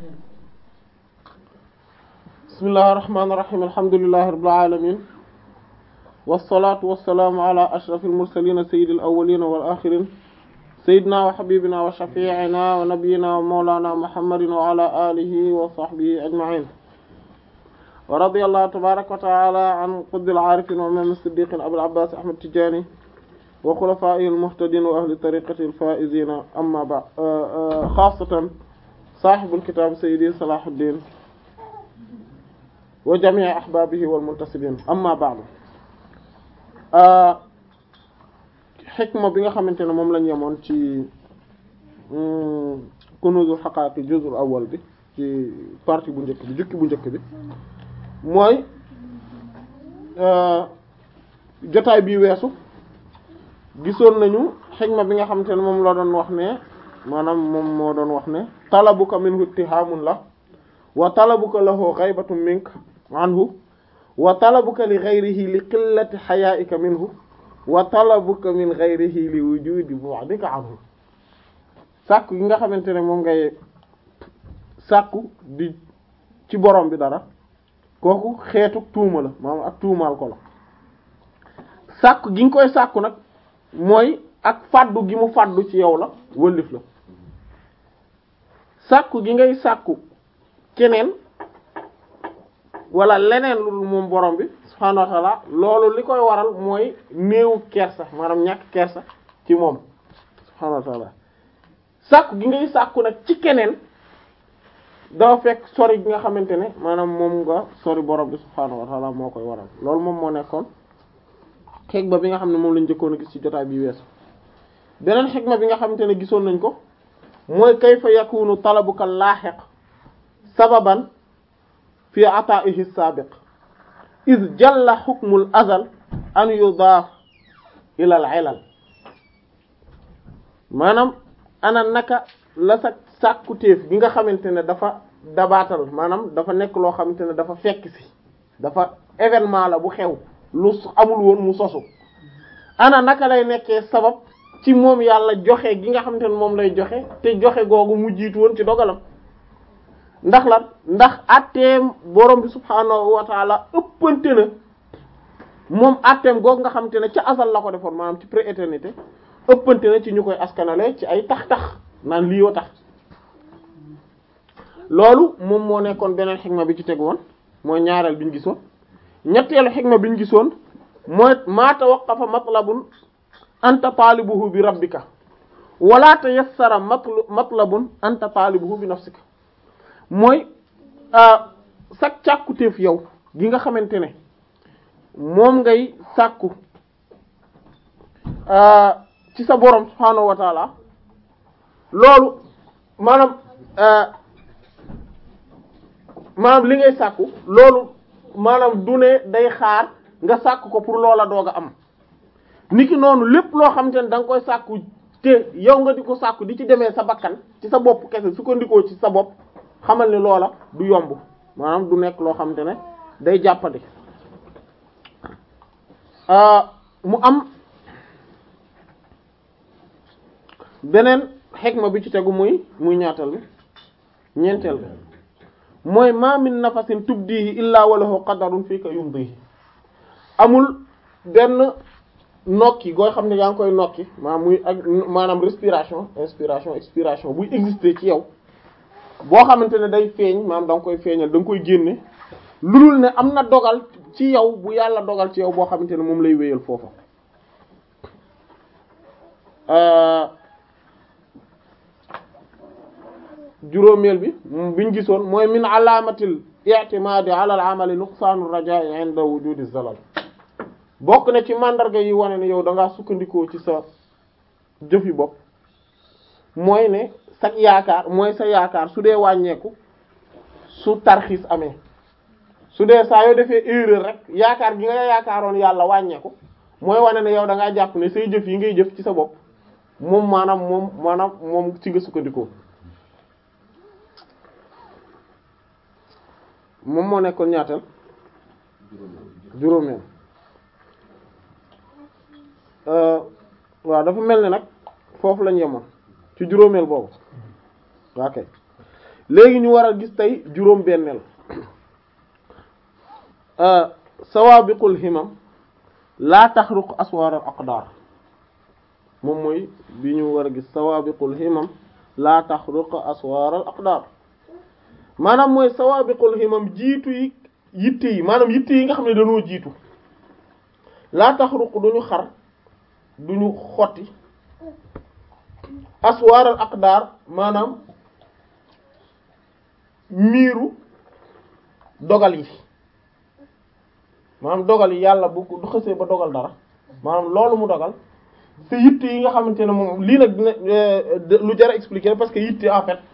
bismillahir rahmanir rahim alhamdulillahi rabbil alamin wassalatu wassalamu ala ashrafil mursalin sayyidil awwalin wal akhirin sayyidina wa habibina wa shafi'ina wa nabiyyina wa mawlana muhammadin wa ala alihi wa sahbihi ajma'in wa radiyallahu tabaraka wa ta'ala an qutbil arifin wa imam as-siddiqin abul abbas ahmad tijani wa khulafa'ihil muhtadin wa ahli tariqatil faizin amma ba khasatan sahibul kitab sayyidi salahuddin wa jami' ahbabihi wal muntasibin amma ba'du xikma bi nga xamante ne moom lañ yemoon ci kunuzul haqaiq juz'ul awwal bi ci partie bu njëkk bi jukki bu njëkk bi mooy jotaay bi weesu gisoon nañu xikma bi nga xamante ne moom la doon wax ne maanaam moom moo doon wax ne talabuka minhu ittihamun la wa talabuka lahu ghaybatun mink anhu wa talabuka li ghayrihi li qillati haya'ika minhu wa talabuka min ghayrihi li wujudi bu'dika anhu sàkku gi nga xamante ne moom ngay sàkku di ci borom bi dara kooku xeetu tuuma la maanaam ak tuumaal ko la sàkku gi nga koy sàkku nag mooy ak fàddu gi mu fàddu ci yow la wëllif la sàkku gi ngay sàkku keneen wala leneen lu dul moom borom bi subhaanahu wa ta'ala loolu li koy waral mooy néewu kersa maanaam ñàkk kersa ci moom subhaanahu wa ta'ala sàkku gi ngay sàkku nag ci keneen dafa fekk sori gi nga xamante ne maanaam moom nga sori borom bi subhaanahu wa ta'ala moo koy waral loolu moom moo nekkoon xikma bi nga xam ne moom lañ njëkkoon a gis ci jotaay bi weesu beneen xikma bi nga xamante ne gisoon nañ ko mooy kayfa yakunu talabuka laahiq sababan fi ata'ihi sabiq iz jalla hukmul azal an yudaaf ila al ilal maanaam ana naka la sa sàkkutéef gi nga xamante ne dafa dabaatal maanaam dafa nekk loo xamante ne dafa fekk si dafa événement la bu xew lu amul woon mu sosu ana naka lay nekkee sabab ci moom yàlla joxe gi nga xamante ne moom lay joxe te joxe googu mu jiitu woon ci dogalam ndax lan ndax atteem borom bi subhaanahu wa taala ëppante na moom atteem googu nga xamante ne ca asal la ko defoon maanaam ci pré-éternité ëppante na ci ñu koy askanale ci ay tax-tax naan lii wa tax loolu moom moo nekkoon beneen xikma bi ci tegu woon mooy ñaareel bi ñu gisoon ñetteelu xikma bi ñu gisoon mooy maa tawaqqafa matlabun anta taalibuhu bi rabbika wala tayassara matlabun anta taalibuhu bi nafsika mooy sag càkkutéef yow gi nga xamante ne moom ngay sàkku ci sa borom subhaanahu wa taala loolu maanaam maanaam li ngay sàkku loolu maanaam du ne day xaar nga sàkku ko pour loola doog a am niki noonu lépp loo xamante ne da nga koy sàkku te yow nga di ko sàkku di ci demee sa bakkan ci sa bopp kese su ko ndikoo ci sa bopp xamal ni loola du yomb maanaam du nekk loo xamante ne day jàppandi mu am beneen xikma bi ci tegu muy muy ñaatal bi ñeenteel bi mooy ma min nafasin tubdihi illa walahu qadarun fii ka yumdihi amul benn nokki goo xam ne yaa ngi koy nokki maanaam muy ak maanaam respiration inspiration expiration buy exister ci yow boo xamante ne day feeñ maanaam da nga koy feeñal da nga koy génne lu dul ne am na dogal ci yow bu yàlla dogal ci yow boo xamante ne moom lay wéyal foofa juróomeel bi biñ gisoon mooy min alaamatil i'timaadi ala al amali nuqsaanu rajaa'i inda wujudi zalal bokk na ci mandarga yi wane ne yow da ngaa sukkandikoo ci sa jëf yi bopp mooy ne sa yaakaar mooy sa yaakaar su dee wàññeeku su tarxiis amee su dee saa yoo defee erreur rek yaakaar gi nga yaakaaroon yàlla wàññeeku mooy wane ne yow da ngaa jàpp ne say jëf yi ngay jëf ci sa bopp moom maanaam moom maanaam moom ci nga sukkandikoo moom moo nekkoon ñaatal juróomeel waaw dafa mel ni nag foofu lañ yemoon ci juróomeel boobu ok léegi ñu war a gis tey juróom benneel sawabiqul himam laa taxruq aswar al aqdar moom mooy bi ñu war a gis sawabiqul himam laa taxruq aswar al aqdar maanaam mooy sawabiqul himam jiitu yi yitte yi maanaam yitte yi nga xam ne dañoo jiitu laa taxruq duñu xar duñu xotti aswar al aqdar maanaam miiru dogal yi maanaam dogal yi yàlla bu du xësee ba dogal dara maanaam loolu mu dogal te yitte yi nga xamante ne moom lii nag dina lu jar a expliquer parce que yitte en fait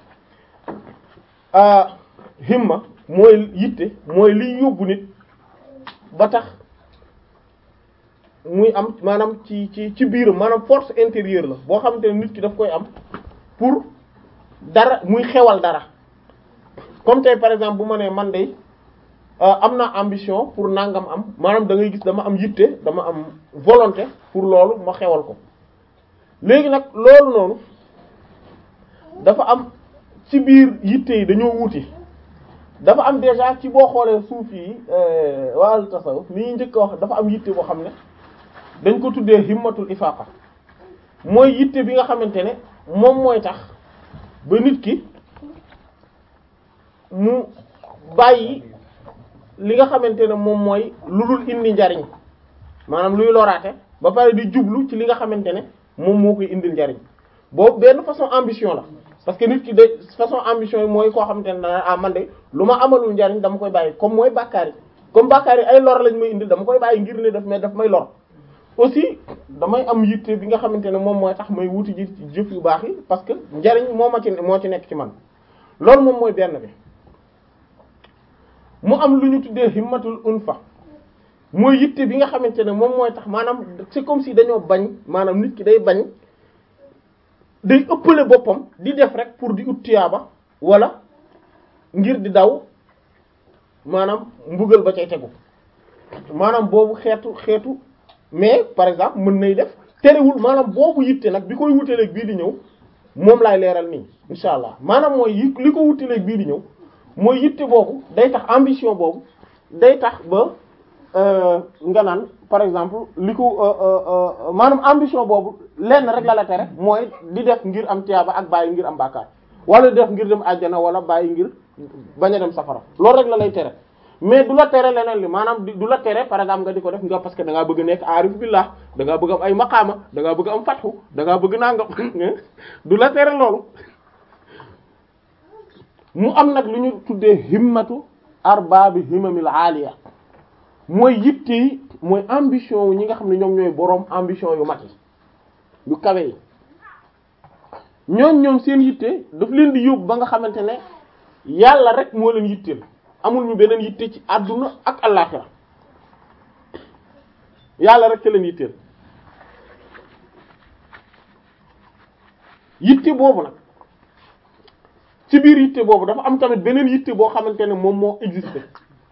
himma mooy yitte mooy liy yóbbu nit ba tax muy am maanaam ci ci ci biiram maanaam force intérieure la boo xamante ne nit ki daf koy am pour dara muy xewal dara comme tey par exemple bu ma nee man de am naa ambition pour nangam am maanaam da ngay gis dama am yitte dama am volonté pour loolu ma xewal ko léegi nag loolu noonu dafa am ci biir yitte yi dañoo wuute dafa am déjà ci boo xoolee suuf yi wàllu tasawuf li ñuy njëkk a wax dafa am yitte boo xam ne dañ ko tuddee himmatul ifaqa mooy yitte bi nga xamante ne moom mooy tax ba nit ki mu bàyyi li nga xamante ne moom mooy lu dul indi njariñ maanaam luy loraate ba pare di jublu ci li nga xamante ne moom moo koy indil njariñ boobu benn façon ambition la parce que nit ki de façon ambition yi mooy koo xamante ne dana ah man de lu ma amalul njariñ dama koy bàyyi comme mooy bàkkaar yi comme bàkkaar yi ay lor lañ may indil dama koy bàyyi ngir ne daf may daf may lor aussi damay am yitte bi nga xamante ne moom mooy tax may wuti ji jëf yu baax yi parce que njariñ moo ma ci moo ci nekk ci man loolu moom mooy benn bi mu am lu ñu tuddee himmatul unfa mooy yitte bi nga xamante ne moom mooy tax maanaam c'est comme si dañoo bañ maanaam nit ki day bañ day ëppale boppam di def rek pour di ut tiyaaba wala ngir di daw maanaam mbugal ba cay tegu maanaam boobu xeetu xeetu mais par exemple mën nay def terewul maanaam boobu yitte nag bi koy wutaleeg bii di ñëw moom laay leeral nii insha allah maanaam mooy yi li ko wutaleeg bii di ñëw mooy yitte boobu day tax ambition boobu day tax ba nga naan par exemple li ko maanaam ambition boobu lenn rek la la tere mooy di def ngir am tiyaaba ak bàyyi ngir am bàkkaar wala di def ngir dem àjjana wala bàyyi ngir bañ a dem safara loolu rek la lay tere mais du la tere leneen li maanaam du la tere par exemple nga di ko def nga parce que da ngaa bëgg nekk aarif billah da ngaa bëgg am ay maqaama da ngaa bëgg am fatxu da ngaa bëgg nangam du la tere loolu mu am nag lu ñu tuddee himmatu arbaabi himamil aaliya mooy yitte yi mooy ambition wu ñi nga xam ne ñoom ñooy boroom ambition yu mag yi yu kawe yi ñoom ñoom seen yitte daf leen di yóbbu ba nga xamante ne yàlla rek moo leen yitteel amul ñu beneen yitte ci àdduna ak àllaxira yàlla rek ca leen yitteel yitte boobu nag ci biir yitte boobu dafa am tamit beneen yitte boo xamante ne moom moo existé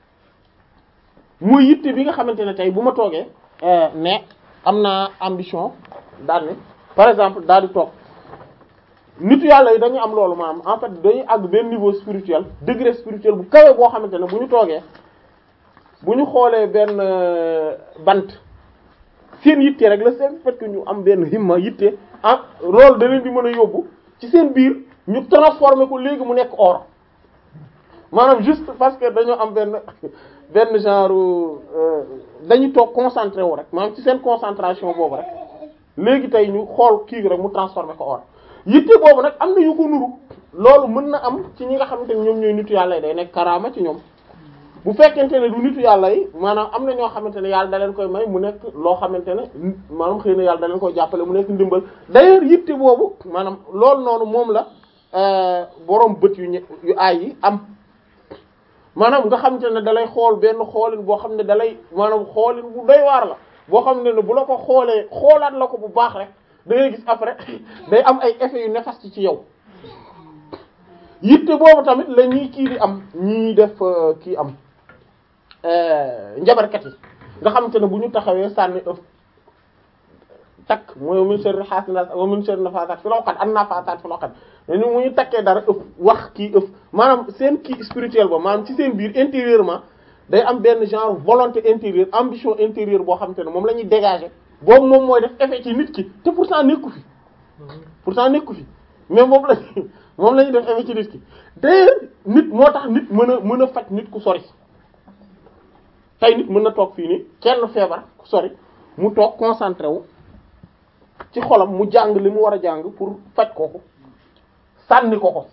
mooy yitte bi nga xamante ne tey bu ma toogee ne am naa ambition daal ne par exemple daal di toog nitu yàlla yi dañu am loolu maanaam en fait dañuy àgg benn niveau spirituel degré spirituel bu kawe boo xamante ne bu ñu toogee bu ñu xoolee benn bant seen yitte rek la seen fait que ñu am benn himma yitte ah loolu da leen di mën a yóbbu ci seen biir ñu transformer ko léegi mu nekk or maanaam juste parce que dañoo am benn benn genre dañuy toog concentré wu rek maanaam ci seen concentration boobu rek léegi tey ñu xool kii rek mu transformer ko or yitte boobu nag am na yu ko nuru loolu mën na am ci ñi nga xamante ne ñoom ñooy nitu yàlla yi day nekk karaama ci ñoom bu fekkente ne du nitu yàlla yi maanaam am na ñoo xamante ne yàlla da leen koy may mu nekk loo xamante ne maanaam xëy na yàlla da leen koy jàppale mu nekk ndimbal d'ailleurs yitte boobu maanaam loolu noonu moom la boroom bët yu ñe yu aay yi am maanaam nga xamante ne dalay xool benn xoolin boo xam ne dalay maanaam xoolin bu doy waar la boo xam ne ne bu la ko xoolee xoolaat la ko bu baax rek da ngay gis après day am ay effets yu néfaste ci yow yitte boobu tamit la ñuy kii di am ñii def kii am njabarkat yi nga xamante ne bu ñu taxawee sànni ëf takk mooy wa min sharri hasidin wa min sharri nafasaat fil uqad an nafasaat fil uqad dañu mu ñu takkee dara ëpp wax kii ëpp maanaam seen kii spirituel ba maanaam ci seen biir intérieurement day am benn genre volonté intérieure ambition intérieure boo xam te ne moom la ñuy dégager boobu moom mooy def effet ci nit ki te pourtant nekku fi pourtant nekku fi mais moom la moom la ñuy def effet ci nit ki d'ailleurs nit moo tax nit mën a mën a faj nit ku sori tey nit mën na toog fii nii kenn feebar ku sori mu toog concentré wu ci xolam mu jàng li mu war a jàng pour faj kooku sànni ko ko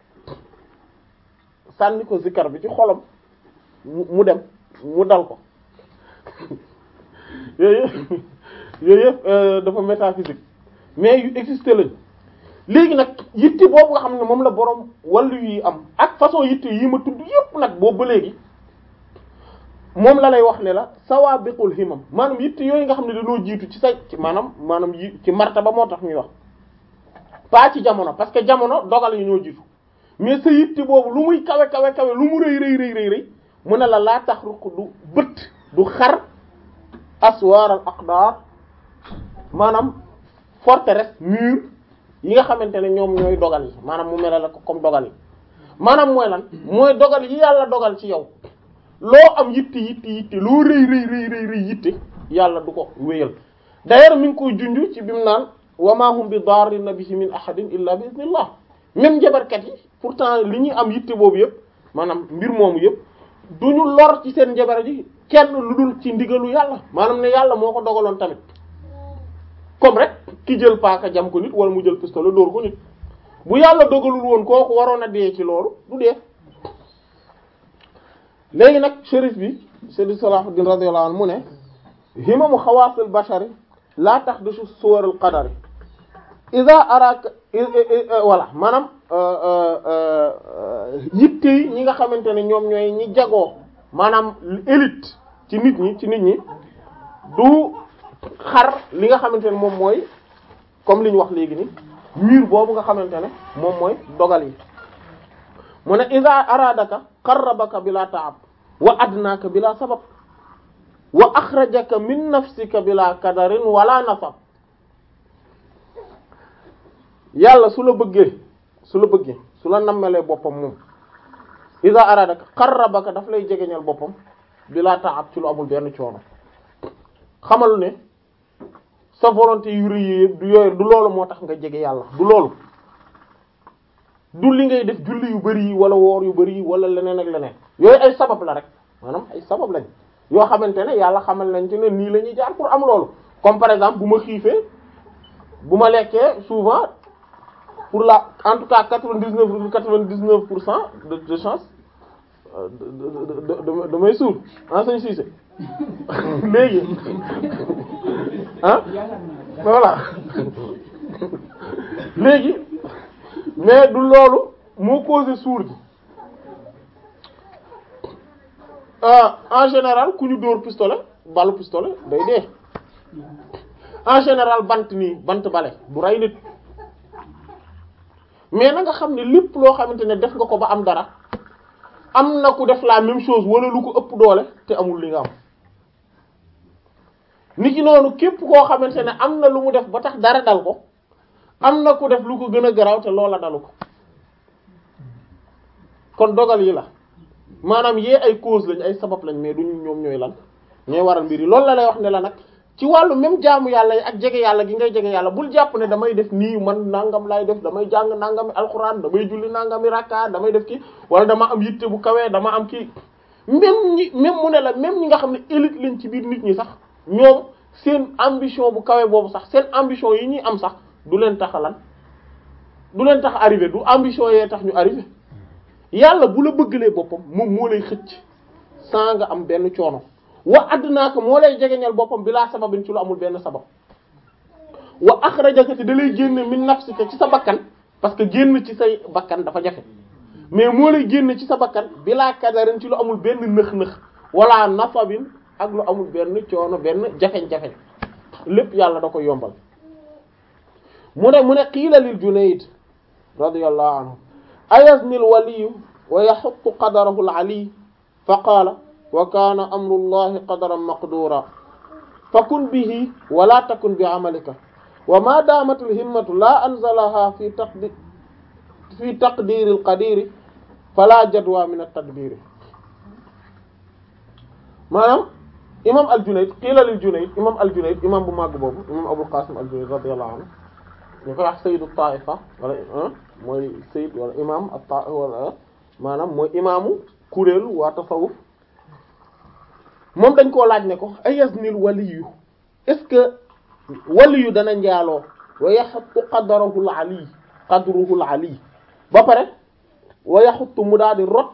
sànni ko zikar bi ci xolam mu dem mu dal ko yooyu yooyu yëpp dafa métaphysique mais yu existé lañ léegi nag yitte boobu nga xam ne moom la boroom wàllu yi am ak façon yitte yi ma tudd yëpp nag boobu ba léegi moom la lay wax ne la sawabiqul himam maanaam yitte yooyu nga xam ne dañoo jiitu ci sa ci maanaam maanaam yi ci martaba moo tax ñuy wax pas ci jamono parce que jamono dogal yi ñoo jiitu mais sa yitte boobu lu muy kawe kawe kawe lu mu rëy rëy rëy rëy rëy mu ne la laa tax ruq du bët du xar aswar al aqdar maanaam forteresse mur yi nga xamante ne ñoom ñooy dogal yi maanaam mu mel la ko comme dogal yi maanaam mooy lan mooy dogal yi yàlla dogal ci yow loo am yitte yitte yitte loo rëy rëy rëy rëy rëy yitte yàlla du ko wéyal d'ailleurs mi ngi koy junj ci bi mu naan wa ma hum bi darrina bihi min ahadin illa bi iznillah même njabarkat yi pourtant li ñuy am yitte boobu yëpp maanaam mbir moomu yëpp duñu lor ci seen njabar ji kenn lu dul ci ndigalu yàlla maanaam ne yàlla moo ko dogaloon tamit comme rek ki jël paaka jam ko nit wala mu jël pistolet dóor ko nit bu yàlla dogalul woon kooku waroon a dee ci loolu du dee léegi nag shérif bi Seydi Salahuddin radiyallahu anhu mu ne himamu xawaasil bashari laa tahdisu suwarul qadari iza araka voilà maanaam yitte yi ñi nga xamante ne ñoom ñooy ñi jagoo maanaam élite ci nit ñi ci nit ñi du xar li nga xamante ne moom mooy comme li ñu wax léegi ni mur boobu nga xamante ne moom mooy dogal yi mu ne iza aradaka qarrabaka bila ta'ab wa adnaka bila sabab wa akhrajaka min nafsika bila kadarin wala nasab yàlla su la bëggee su la bëggee su la nammelee boppam moom iza aradaka qarrabaka daf lay jegeñal boppam bila ta'ab ci lu amul benn coono xamal ne sa volonté yu rëy yëpp du yooyu du loolu moo tax nga jege yàlla du loolu du li ngay def julli yu bari yi wala woor yu bari yi wala leneen ak leneen yooyu ay sabab la rek maanaam ay sabab lañ yoo xamante ne yàlla xamal nañ ci ne nii la ñuy jaar pour am loolu comme par exemple bu ma xiifee bu ma lekkee souvent pour la en tout cas quatre-vingt-dix-neuf virgule quatre-vingt-dix-neuf pour cent de de chance de damay suur en sañ siise léegi ah voilà léegi mais du loolu moo causé suur gi en général ku ñu dóor pistolet balu pistolet day dee en général bant nii bant bale du rey nit mais na nga xam ne lépp loo xamante ne def nga ko ba am dara am na ku def la même chose wala lu ko ëpp doole te amul li nga am nit ki noonu képp koo xamante ne am na lu mu def ba tax dara dal ko am na ku def lu ko gën a garaaw te loola dalu ko kon dogal yi la maanaam yee ay cause lañ ay sabab lañ mais duñu ñoom ñooy lan ñooy waral mbir yi loolu la lay wax ne la nag ci wàllu même jaamu yàlla yi ak jege yàlla gi ngay jege yàlla bul jàpp ne damay def nii man nangam laay def damay jàng nangami alxuraan damay julli nangami rakka damay def kii wala dama am yitte bu kawee dama am kii même ñi même mu ne la même ñi nga xam ne élite lañ ci biir nit ñi sax ñoom seen ambition bu kawe boobu sax seen ambition yi ñuy am sax du leen tax lan du leen tax arrivé du ambition yee tax ñu arrivé yàlla bu la bëggalee boppam moom moo lay xëcc sans nga am benn coono wa adnaaka moo lay jegeñal boppam bilaa sababin ci lu amul benn sabab wa akhrajaka te da lay génne min nafsika ci sa bakkan parce que génn ci say bakkan dafa jafe mais moo lay génne ci sa bakkan bilaa kadarin ci lu amul benn nëx-nëx wala nasabin ak lu amul benn coono benn jafeñ-jafeñ lépp yàlla da koy yombal mu ne mu ne qiila lil Junayd radiyallahu anhu ayazni al waliyu wa yaxutu qadarahu al ali fa qaala wa kaana amru llahi qadaran maqdura fakun bihi wala takun bi amalika wa ma damatul himmatu la anzalaha fi taqdi fi taqdiril qadiri fala jadwa min at-tadbiri maanaam imam al-Junayd qiila lil Junayd imam al-Junayd imam bu màgg boobu imam Abul Qasim al-Junayd radiyallahu anhu ñu koy wax sayyidu taifa wala mooy sayyid wala imam at-ta wala maanaam mooy imaamu kuréelu waa tasawuf moom dañ koo laaj ne ko ayaznil waliyu est-ce que waliyu dana njaaloo wa yaxuttu qadarahul ali qadruhul ali ba pare wa yaxuttu mu daal di rot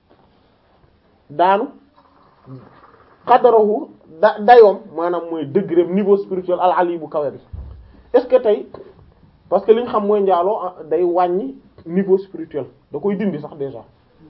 daanu qadarahu da dayoom maanaam mooy degré niveau spirituel al ali bu kawe bi est-ce que tey parce que li ñu xam mooy njaaloo day wàññi niveau spirituel da koy dindi sax déjà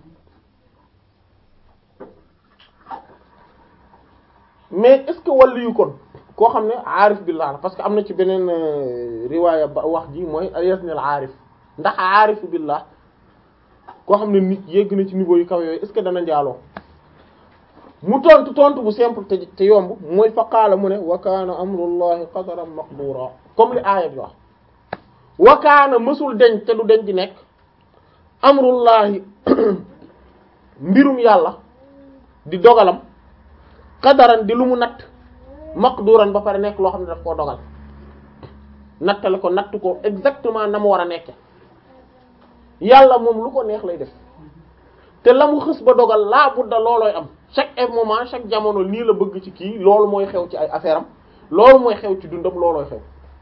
mais est-ce que wàllu yu kon koo xam ne aarif billah la parce que am na ci beneen riwaaya ba wax ji mooy yasnil aarif ndax aarif billah koo xam ne nit yegg na ci niveau yu kaw yooyu est-ce que dana njaaloo mu tontu tontu bu simple te te yomb mooy fa qaala mu ne wa kaana amrullahi qadaran maqdura comme li aaya bi wax wa kaana mësul deñ te du deñ di nekk amrullahi mbirum yàlla di dogalam qadaran di lu mu natt maqduran ba pare nekk loo xam ne daf koo dogal nattale ko natt ko exactement na mu war a nekke yàlla moom lu ko neex lay def te la mu xës ba dogal laa budda loolooy am chaque moment chaque jamono nii la bëgg ci kii loolu mooy xew ci ay affaire am loolu mooy xew ci dundam loolooy xew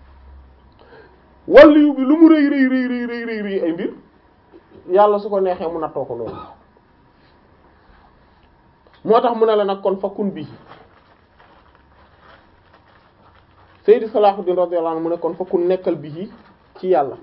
waliyu bi lu mu rëy rëy rëy rëy rëy rëy rëy ay mbir yàlla su ko neexee mu nattoo ko loolu moo tax mu ne la nag kon fakkun bii Seydi Salahuddin radiyallahu anhu mu ne kon fakkun nekkal bii ci yàlla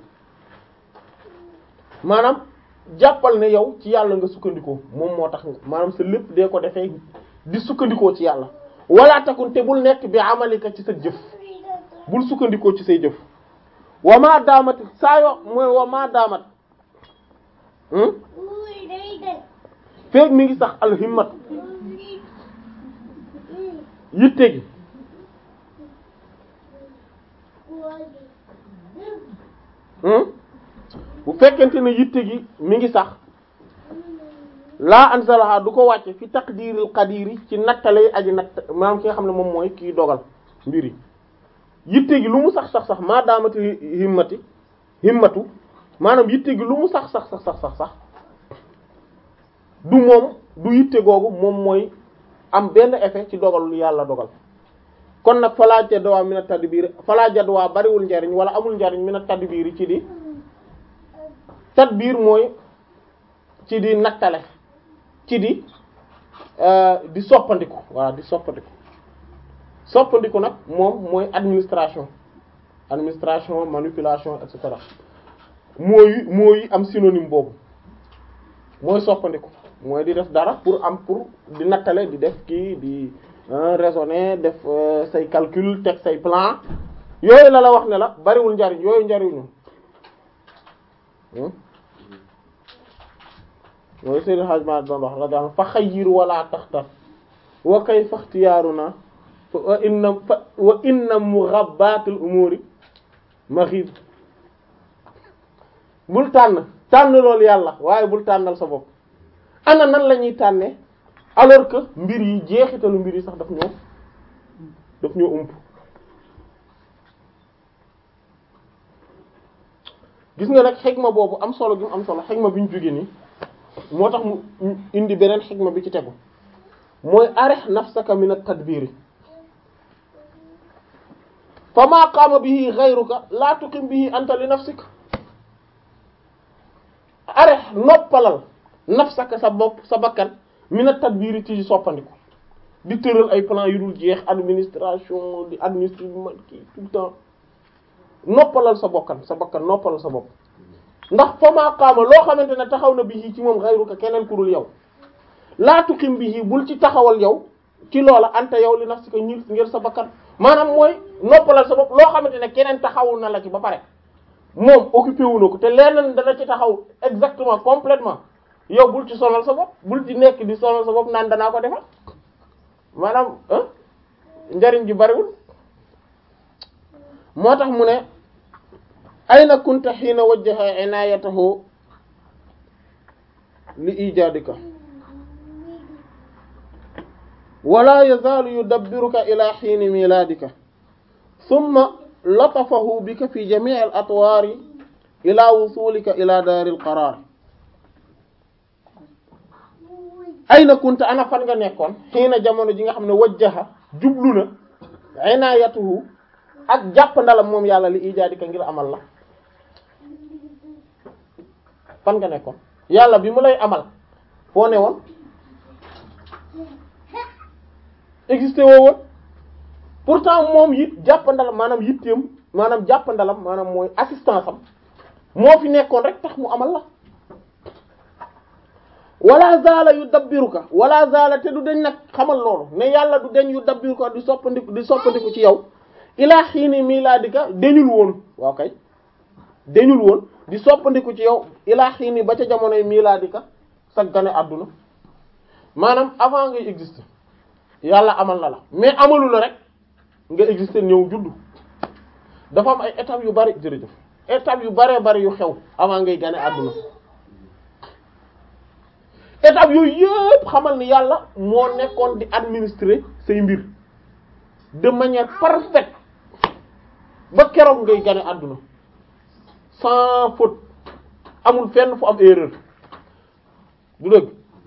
maanaam jàppal ne yow ci yàlla nga sukkandikoo moom moo tax maanaam sa lépp dee ko defee di sukkandikoo ci yàlla wala takun te bul nekk bi amalika ci sa jëf bul sukkandikoo ci say jëf wa ma daamat saa yo mooy wa ma daamat feeg mi ngi sax alhimmat yitte gi bu fekkente ne yitte gi mi ngi sax laa anzalaha du ko wàcce fi taqdiril qadiri ci nattale aji natt maanaam ki nga xam ne moom mooy kii dogal mbir yi yitte gi lu mu sax sax sax maa daamati himmati himmatu maanaam yitte gi lu mu sax sax sax sax sax sax du moom du yitte googu moom mooy am benn effet ci dogal lu yàlla dogal kon nag falaa jadwaa mina tadbir falaa jadwaa bariwul njariñ wala amul njariñ mina tadbir ci di tadbir mooy ci di nattale ci di di soppandiku voilà di soppandiku soppandiku nag moom mooy administration administration manipulation et cetera mooy mooy am synonyme boobu mooy soppandiku mooy di def dara pour am pour di nattale di def kii di raisonner def say calcul teg say plan yooyu la la wax ne la bariwul njariñ yooyu njariñu mooy Seydou Hadj Malick doon wax la daan fa xayyir wala taxtar wa kayfa ixtiyaaruna wa inna fa wa inna mughabbatil umuri maghib bul tànn tànn loolu yàlla waaye bul tànnal sa bopp ana nan la ñuy tànnee alors que mbir yi jeexitalu mbir yi sax daf ñoo daf ñoo ump gis nga nag xikma boobu am solo gi mu am solo xikma bi ñu jóge nii moo tax mu indi beneen xikma bi ci tegu mooy arih nafsaka min at-tadbiri fa ma qaama bihi ghayruka la tuqim bihi anta li nafsika arih noppalal nafsaka sa bopp sa bakkan min at-tadbiri ci soppandiku di tëral ay plan yu dul jeex administration di administrer man kii tout le temps noppalal sa bokkan sa bakkan noppalal sa bopp ndax fa maa qaama loo xamante ne taxaw na bihi ci moom xayruka keneen ku dul yow laa tuqim bihi bul ci taxawal yow ci loola anta yow li nafsika ñir ngir sa bakkan maanaam mooy noppalal sa bopp loo xamante ne keneen taxawul na la ci ba pare moom occupé wu na ko te leneen dana ci taxaw exactement complètement yow bul ci sonal sa bopp bul ci nekk di sonal sa bopp naan danaa ko defal maanaam njariñ gi bariwul moo tax mu ne ayna kunta xiina wajjaha inayatahu li ijadika wala yazaalu yudabbiruka ila xiini miladika thumma latafahu bika fi jami'i al atwaari ila wusulika ila daari al qaraar ayna kunta ana fan nga nekkoon xiina jamono ji nga xam ne wajjaha jublu na inayatuhu ak jàpp ndalam moom yàlla li ijaadika ngir amal la fan nga nekkoon yàlla bi mu lay amal foo ne woon existé woo woon pourtant moom it jàpp ndalam maanaam yitteem maanaam jàpp ndalam maanaam mooy assistance am moo fi nekkoon rek tax mu amal la wala zaala yu dabbiruka wala zaala te du deñ nag xamal loolu ne yàlla du deñ yu dabbiruka di soppandiku di soppandiku ci yow ilaa xiini milaadika deñul woon waaw kay deñul woon di soppandiku ci yow ilaa xiini ba ca jamonoy milaadika sa gane àdduna maanaam avant ngay exister yàlla amal na la mais amalu la rek nga exister ñëw juddu dafa am ay étapes yu bari jërëjëf étapes yu baree bari yu xew avant ngay gane àdduna étapes yooyu yëpp xamal ni yàlla moo nekkoon di administrer say mbir de manière parfaite ba keroog ngay gane àdduna sans faute amul fenn fu am erreur du dëgg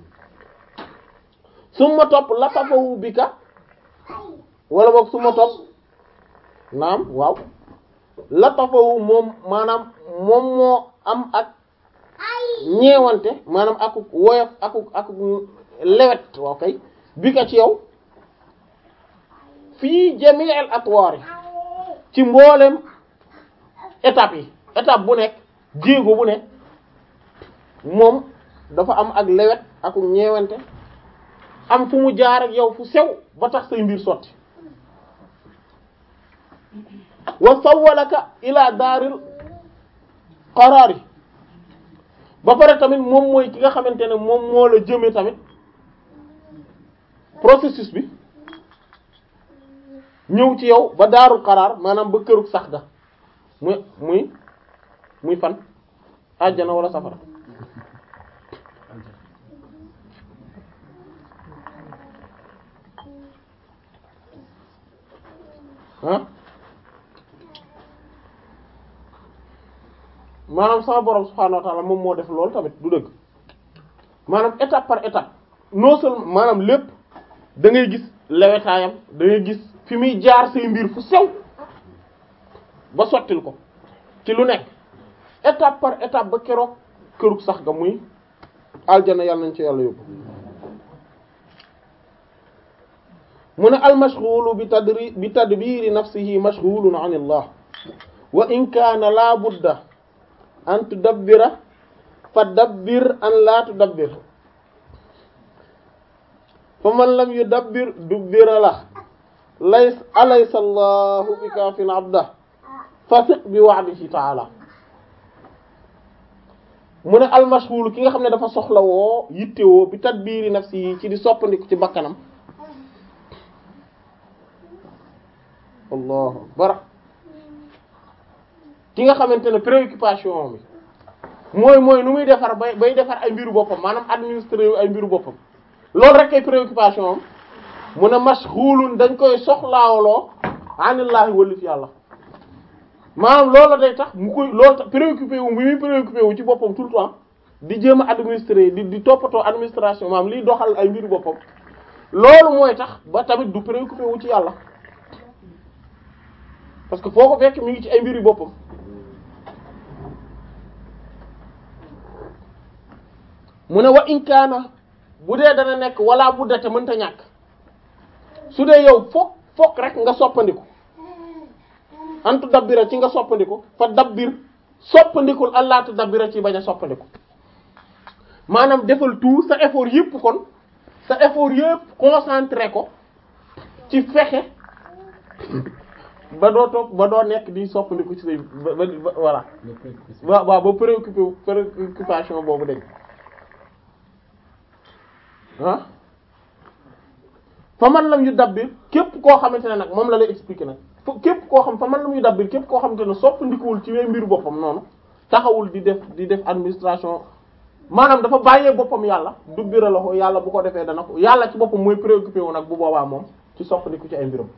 su ma topp latafawu bi ka wala boog su ma topp naam waaw latafawu moom maanaam moom moo am ak ñeewante maanaam akuk woyof akuk akuk lewet waaw kay bi ka ci yow fii jami'al atwaar yi ci mboolem étape yi étape bu nekk jéego bu nekk moom dafa am ak lewet akuk ñeewante am fu mu jaar ak yow fu sew ba tax say mbir sotti wa sawwalaka ila daaril qaraari ba pare tamit moom mooy ki nga xamante ne moom moo la jëme tamit processus bi ñëw ci yow ba daarul qaraar maanaam ba kërug sax ga muy muy muy fan àjjana wala safara ah maanaam sama borom subhaanahu wa ta'ala moom moo def loolu tamit du dëgg maanaam étape par étape non seulement maanaam lépp da ngay gis lewetaayam da ngay gis fi muy jaar say mbir fu sew ba sottil ko ci lu nekk étape par étape ba keroog kërug sax ga muy aljana yàlla nañ ci yàlla yóbbu mu ne al mashghulu bi tadri bi tadbiri nafsihi mashghulun an Allah wa in kaana la budda an tudabbira fa dabbir an la tudabbir fa man lam yudabbir dubbira la lays alaysa allahu bi kaafin abda fasiq bi wa'dihi ta'ala mu ne al mashghulu ki nga xam ne dafa soxla woo yittewoo bi tadbiri nafsihi ci di soppandiku ci bakkanam allahu akbar ki nga xamante ne préoccupation bi mooy mooy nu muy defar bay bay defar ay mbiru boppam maanaam administrer ay mbiru boppam loolu rek ay préoccupation am mu ne mashghulun dañ koy soxlaawloo anillahi wallif yàlla maanaam loolu day tax mu koy loolu tax préoccupé wu bi muy préoccupé wu ci boppam tout le temps di jéem a administrer di di toppatoo administration maanaam liy doxal ay mbiru boppam loolu mooy tax ba tamit du préoccupé wu ci yàlla parce que foo ko fekk mi ngi ci ay mbir yu boppam mu ne wa in kaana bu dee dana nekk wala bu date mënta ñàkk su dee yow fokk fokk rek nga soppandiku antu dabbira ci nga soppandiku fa dabbir soppandikul allaatu dabbira ci bañ a soppandiku maanaam defal tout sa effort yëpp kon sa effort yëpp concentré ko ci fexe ba doo toog ba doo nekk di soppandiku ci say ba ba voilà waaw waaw ba préoccupé préoccupation boobu dégg ah fa man lam yu dabbir képp koo xamante ne nag moom la lay expliquer nag fa képp koo xam fa man lam yu dabbir képp koo xamante ne soppandikuwul ci wee mbiru boppam noonu taxawul di def di def administration maanaam dafa bàyyee boppam yàlla dubbira la ko yàlla bu ko defee dana ko yàlla ci boppam mooy préoccupé wu nag bu boobaa moom ci soppandiku ci ay mbiram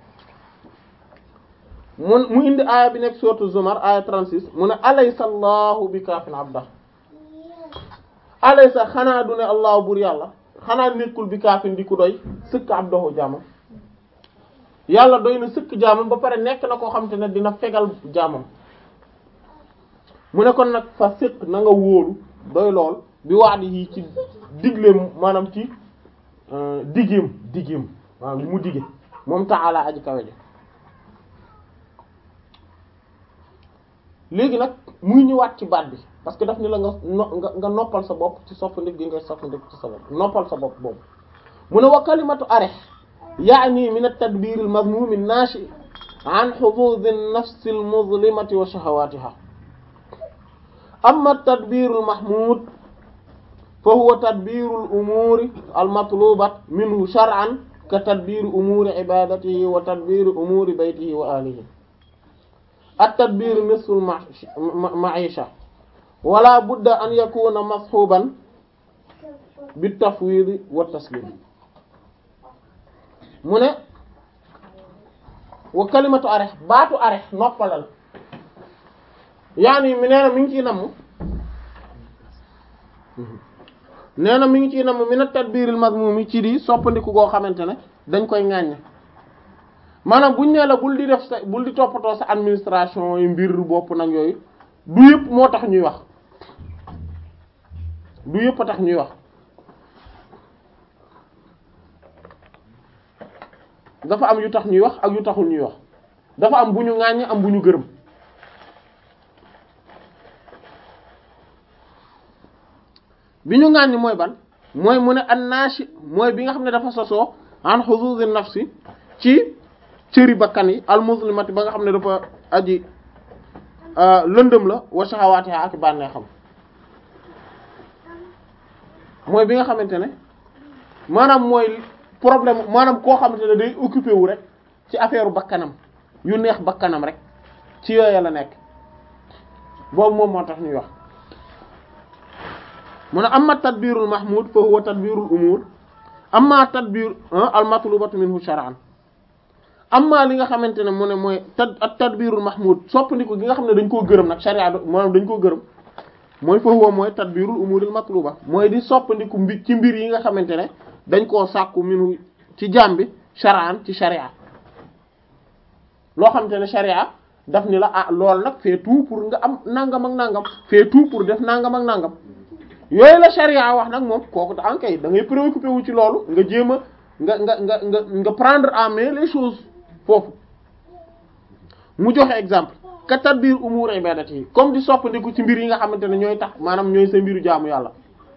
mun mu indi aaya bi nekk sourate Zumar aaya 36 mu ne alaysa allahu bi kaafin abda alaysa xanaa du ne allahu bur yàlla xanaa nekkul bi kaafin di ku doy sëkk abdahu jaamam yàlla doy na sëkk jaamam ba pare nekk na koo xam te ne dina fegal jaamam mu ne kon nag fa sëkk na nga wóolu doy lool bi wax di yi ci digleem maanaam ci diggeem diggeem maanaam li mu digge moom ta'ala aji kawe ji léegi nag muy ñëwaat ci baat bi parce que daf ni la nga nga nga noppal sa bopp ci soppandik gi ngay soppandik ci sa bopp noppal sa bopp boobu mu ne wa kalimatu arih yaani min at-tadbir al-madmum an-nashi an hudud an-nafs al-muzlimati wa shahawatiha amma at-tadbir al-mahmud fa huwa tadbir al-umur al-matlubat minhu shar'an ka tadbir umur ibadatihi wa tadbir umur baytihi wa ahlihi at-tadbir nisfu al-ma'isha wala budda an yakuna mashuban bit-tafwid wa taslim mu ne wa kalimatu areh baatu areh noppalal yaani mi nee na mi ngi ciy namm nee na mi ngi ciy namm min at-tadbir al-mazmum ci di soppandiku goo xamante ne dañ koy ŋàññ maanaam buñ nee la bul di def sa bul di toppatoo sa administration yi mbir bopp nag yooyu du yëpp moo tax ñuy wax du yëpp a tax ñuy wax dafa am yu tax ñuy wax ak yu taxul ñuy wax dafa am bu ñu ŋàññ am bu ñu gërëm bi ñu ŋàññ mooy ban mooy mu ne an-nashi mooy bi nga xam ne dafa sosoo an huzuz an-nafsi ci cëri bakkan yi al-muslimati ba nga xam ne dafa aji lëndëm la wa shahawatiha ak bànnee xam mooy bi nga xamante ne maanaam mooy problème maanaam koo xamante ne day occupé wu rek ci affaire bakkanam yu neex bakkanam rek ci yooya la nekk boobu moom moo tax ñuy wax mu ne amma tadbirul mahmud fa huwa tadbirul umur amma tadbir al matlubatu minhu shar'an amma li nga xamante ne mu ne mooy tad at tadbirul mahmud soppandiku gi nga xam ne dañ koo gërëm nag sharia maanaam dañ koo gërëm mooy fa huwa mooy tadbirul umuril matluba mooy di soppandiku mbi ci mbir yi nga xamante ne dañ koo sàkku minu ci jaam bi shar'an ci sharia loo xamante ne sharia daf ni la ah lool nag fait tout pour nga am nangam ak nangam fait tout pour def nangam ak nangam yooyu la sharia wax nag moom kooku da ankay da ngay préoccupé wu ci loolu nga jéem a nga nga nga nga nga prendre en main les choses foofu mu joxe exemple ka tadbir umur ibadati yi comme di soppandiku ci mbir yi nga xamante ne ñooy tax maanaam ñooy sa mbiru jaamu yàlla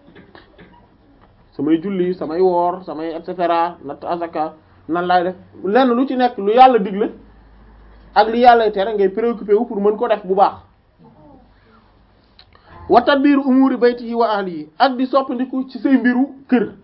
samay julli samay woor samay et cetera natt azaka nan laay def lenn lu ci nekk lu yàlla digle ak li yàlla tere ngay préoccupé wu pour mën ko def bu baax wa tadbir umuri baytihi wa ahlihi ak di soppandiku ci say mbiru kër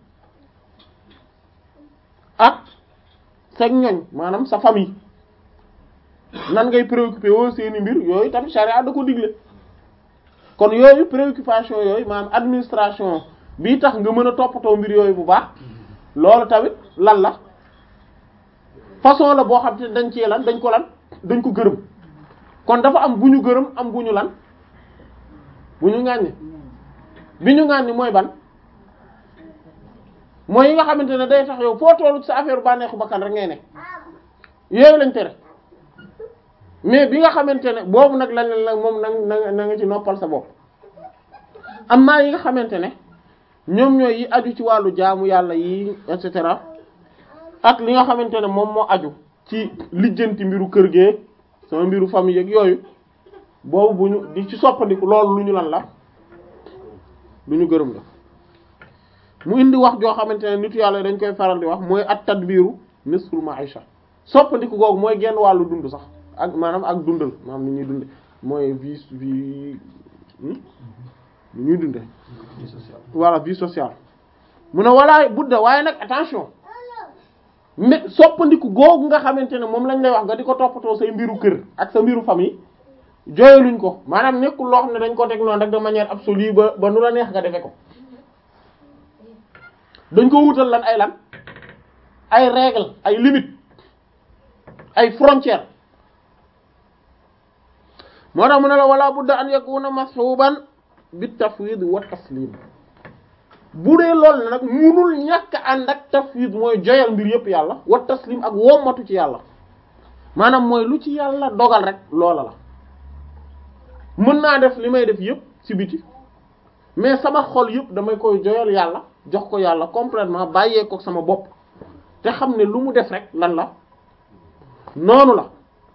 ak sa ñoñ maanaam sa famille nan ngay préoccupé woo seeni mbir yooyu tamit charia da ko digle kon yooyu préoccupation yooyu maanaam administration bii tax nga mën a toppatoo mbir yooyu bu baax loolu tamit lan la façon la boo xam te dañ ci lan dañ ko lan dañ ko gërëm kon dafa am bu ñu gërëm am bu ñu lan bu ñu ŋàññi bi ñu ŋàññi mooy ban mooy yi nga xamante ne day tax yow foo tollu sa affaire bànneexu bakkan rek ngay ne yooyu lañ tere mais bi nga xamante ne boobu nag lañ la moom na na nga ci noppal sa bopp am na yi nga xamante ne ñoom ñooy yi aju ci wàllu jaamu yàlla yi et cetera ak li nga xamante ne moom moo aju ci lijjanti mbiru kër gee sama mbiru famille ak yooyu boobu bu ñu di ci soppandiku loolu lu ñu lan la lu ñu gërëm la mu indi wax joo xamante ne nitu yàlla dañ koy faral di wax mooy at tadbiru nisful ma'isha soppandiku googu mooy genn wàllu dund sax ak maanaam ak dundal maanaam ni ñuy dunde mooy vie vie ni ñuy dunde voilà vie sociale mu ne walaay budda waaye nag attention mais soppandiku googu nga xamante ne moom lañ lay wax nga di ko toppatoo say mbiru kër ak sa mbiru famille jooyaluñ ko maanaam nekkul loo xam ne dañ ko teg noonu rek de manière absolue ba ba nu la neex nga defe ko dañ ko wutal lan ay lan ay règles ay limites ay frontières moo tax mu ne la wala budda an yakuna mashuban bi tafwid wa taslim bu dee loolu ne nag munul ñàkk ànd ak tafwid mooy joyal mbir yëpp yàlla wa taslim ak wommatu ci yàlla maanaam mooy lu ci yàlla dogal rek loola la mën naa def li may def yëpp ci biti mais sama xol yëpp damay koy joyal yàlla jox ko yàlla complètement bàyyee ko sama bopp te xam ne lu mu def rek lan la noonu la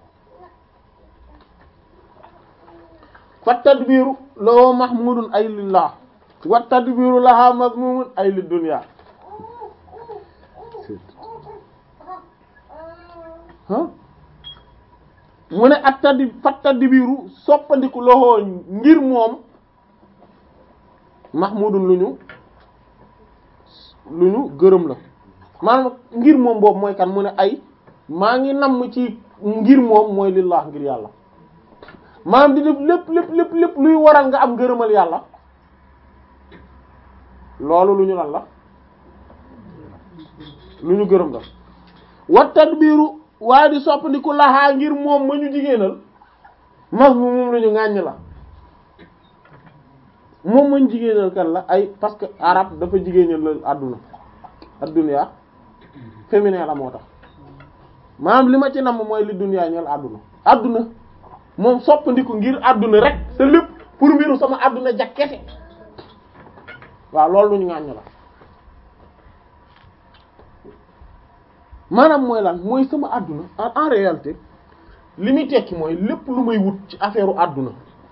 fa tadbiru loo mahmudun ay lillah wa tadbiru laha mazmumun ay lid dunya ah mu ne at taddi fat tadbiru soppandiku loxoo ngir moom mahmudun lu ñu lu ñu gërëm la maanaam ngir moom boobu mooy kan mu ne ay maa ngi namm ci ngir moom mooy lillah ngir yàlla maanaam di def lépp lépp lépp lépp luy waral nga am gërëmal yàlla loolu lu ñu lan la lu ñu gërëm la wa tadbiru waaye di soppandiku laxaa ngir moom ma ñu jigéenal mas mu moom la ñu ŋàññ la moom ma ñu jigéenal kan la ay parce que arab dafa jigéenal la àdduna ad-dunya féminin la moo tax maanaam li ma ci namm mooy li dunya ñeel àdduna àdduna moom soppandiku ngir àdduna rek sa lépp pour mbiru sama àdduna jakkete waaw loolu lu ñu ŋàññ la maanaam mooy lan mooy sama àdduna en en réalité li muy tekki mooy lépp lu may wut ci affaire u àdduna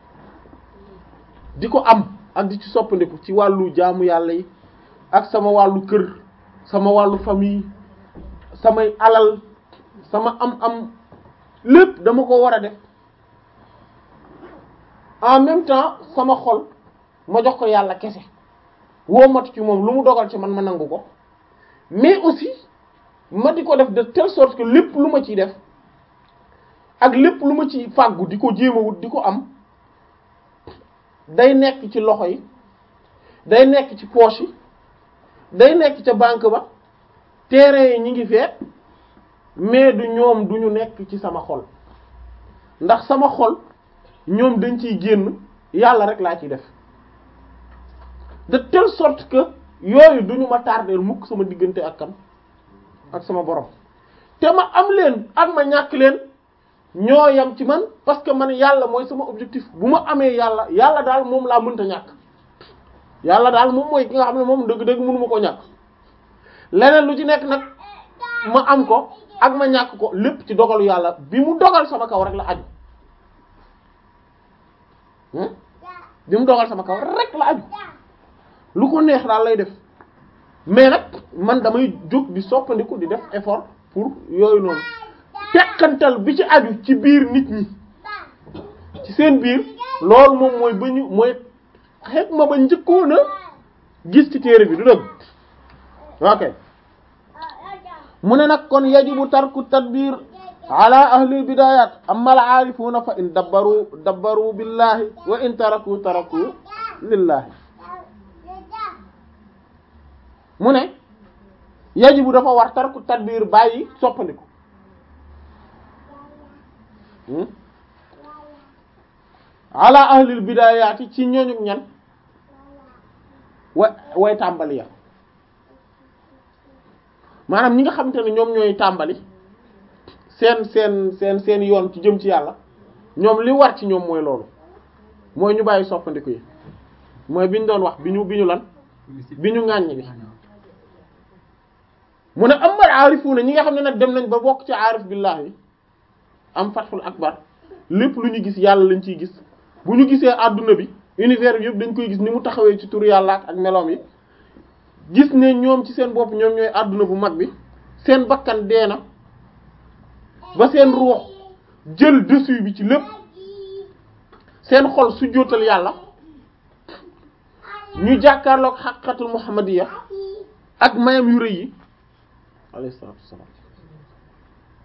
di ko am ak di ci soppandiku ci wàllu jaamu yàlla yi ak sama wàllu kër sama wàllu famille samay alal sama am-am lépp dama ko war a def en même temps sama xol ma jox ko yàlla kese woo matu ci moom lu mu dogal ci man ma nangu ko mais aussi ma di ko def de telle sorte que lépp lu ma ciy def ak lépp lu ma ci fàggu di ko jéem a wut di ko am day nekk ci loxo yi day nekk ci poche yi day nekk ca banque ba terrain yi ñi ngi fee mais du ñoom du ñu nekk ci sama xol ndax sama xol ñoom dañ ciy génn yàlla rek laa ciy def de telle sorte que yooyu duñu ma tardeel mukk sama diggante ak kan ak sama borom te ma am leen ak ma ñàkk leen ñoo yam ci man parce que man yàlla mooy sama objectif bu ma amee yàlla yàlla daal moom laa mënta ñàkk yàlla daal moom mooy ki nga xam ne moom dëgg-dëgg mënu ma ko ñàkk leneen lu ci nekk nag ma am ko ak ma ñàkk ko lépp ci dogalu yàlla bi mu dogal sama kaw rek la aju bi mu dogal sama kaw rek la aju lu ko neex daal lay def mais nag man damay jóg di soppandiku di def effort pour yooyu noonu tekkantal bi ci aju ci biir nit ñi ci seen biir loolu moom mooy ba ñu mooy xeet ma ba njëkkoon a gis ci téere bi du dëgg ok mu ne nag kon yajibu tarku tadbir ala ahli bidayat amma al aarifuna fa in dabbaru dabbaru billahi wa in taraku taraku lillahi mu ne yajibu dafa war tarku tadbir bàyyi soppandiku ala ahlil bidayaati ci ñooñu ñan wa way tàmbali ya maanaam ñi nga xamante ne ñoom ñooy tàmbali seen seen seen seen yoon ci jëm ci yàlla ñoom li war ci ñoom mooy loolu mooy ñu bàyyi soppandiku yi mooy bi ñu doon wax bi ñu bi ñu lan bi ñu ŋàññ bi mu ne amal aarifuuna ñi nga xam ne nag dem nañ ba bokk ci aarif billahi am fathul akbar lépp lu ñu gis yàlla lañ ciy gis bu ñu gisee àdduna bi univers bi yëpp dañ koy gis ni mu taxawee ci turu yàlla ak meloom yi gis ne ñoom ci seen bopp ñoom ñooy àdduna bu mag bi seen bakkan dee na ba seen ruux jël dessus bi ci lépp seen xol su jootal yàlla ñu jàkkaarloog xaqiqatul muhammadiyya ak mayam yu rëy yi alayhi salaatu wassalaam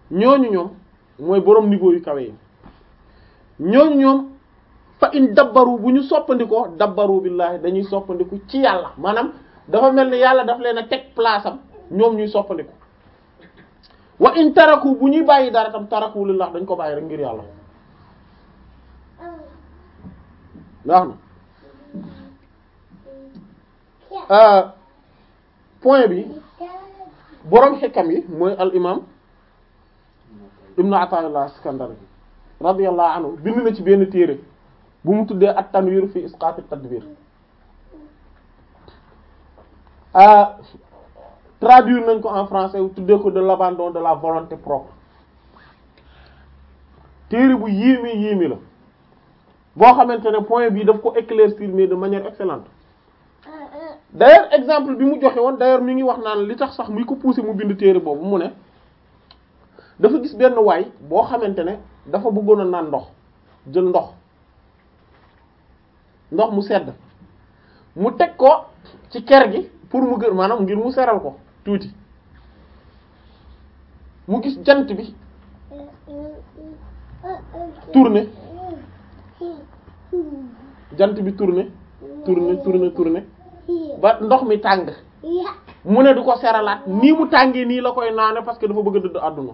ñooñu ñoom mooy boroom niveau yu kawe yi ñooñu ñoom fa in dabbaru bu ñu soppandikoo dabbaru billaahi dañuy soppandiku ci yàlla maanaam dafa mel ni yàlla daf leen a teg place am ñoom ñuy soppandiku wa in taraku bu ñuy bàyyi dara tam taraku lillah dañ ko bàyyi rek ngir yàlla baax na point bi boroom xikam yi mooy al imam ibnu Ata'illah Iskandari radiyallahu anhu bind na ci benn téere bu mu tuddee at tanwir fi isqat at tadbir traduire nañ ko en français tuddee ko de l'abandon de la volonté propre téere bu yéeme yéeme la boo xamante ne point bi daf ko éclaircir mais de manière excellente d'ailleurs exemple bi mu joxe woon d'ailleurs mi ngi wax naan li tax sax muy ko pousser mu bind téere boobu mu ne dafa gis benn waay boo xamante ne dafa bëggoon a naan ndox jël ndox ndox mu sedd mu teg ko ci ker gi pour mu gën maanaam ngir mu seral ko tuuti mu gis jant bi tourner jant bi tourner tourner tourner tourner ba ndox mi tàng mu ne du ko seralaat nii mu tàngee nii la koy naane parce que dafa bëgg a dëdd àdduna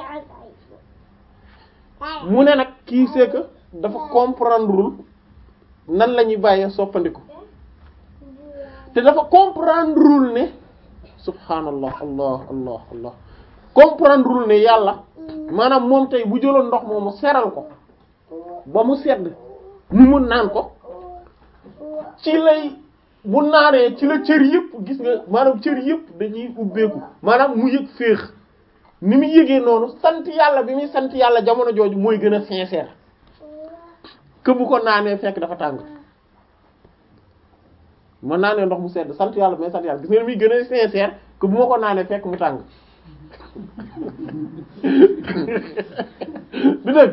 mu ne nag kii c'est que dafa comprendrewul nan la ñuy bàyyee soppandiku te dafa comprendrewul ne subhanallah allah allah allah comprendrewul ne yàlla maanaam moom tey bu jëloon ndox moomu seral ko ba mu sedd mu mun naan ko ci lay bu naanee ci la cër yëpp gis nga maanaam cër yëpp dañuy ubbeeku maanaam mu yëg féex ni mu yëgee noonu sant yàlla bi muy sant yàlla jamono jooju mooy gën a sincère que bu ko naanee fekk dafa tàng ma naanee ndox mu sedd sant yàlla bi may sant yàlla gis nga ni muy gën a sincère que bu ma ko naanee fekk mu tàng du dëgg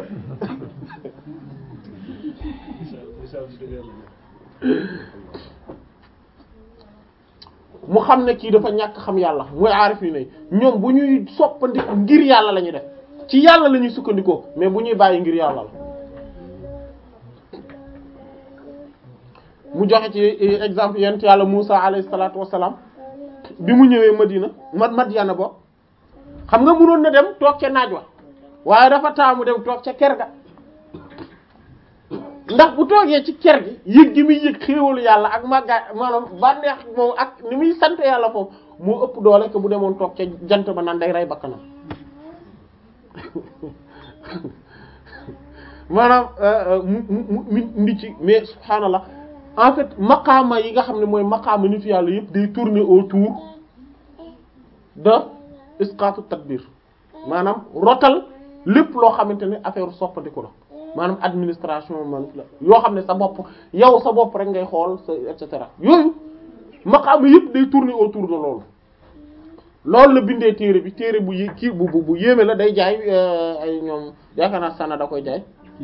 mu xam ne kii dafa ñàkk xam yàlla mooy aarif yi ne ñoom bu ñuy soppandiku ngir yàlla la ñuy def ci yàlla la ñuy sukkandikoo mais bu ñuy bàyyi ngir yàlla la mu joxe ci exemple yent yàlla Musa alayhi salaatu wassalaam bi mu ñëwee Madina ma Madyana bo xam nga mënoon na dem toog ca naaj wa waaye dafa taamu dem toog ca ker ga ndax bu toogee ci ker gi yëg gi muy yëg xéewalu yàlla ak màggaay maanaam bànneex moom ak ni muy sant yàlla foofu moo ëpp doole que bu demoon toog ca jant ba naan day rey bakkanam maanaam mu mu mu ndi ci mais subhaanallah en fait maqaama yi nga xam ne mooy maqaama nitu yàlla yëpp day tourner autour de isqatu tadbir maanaam rotal lépp loo xamante ne affaire soppandiku la maanaam administration man la yoo xam ne sa bopp yow sa bopp rek ngay xool sa et cetera yooyu maqaama yëpp day tourner autour de loolu loolu la bindee téere bi téere bu yé kii bu bu yéeme la day jaay ay ñoom yaakaar naa sana da koy jaay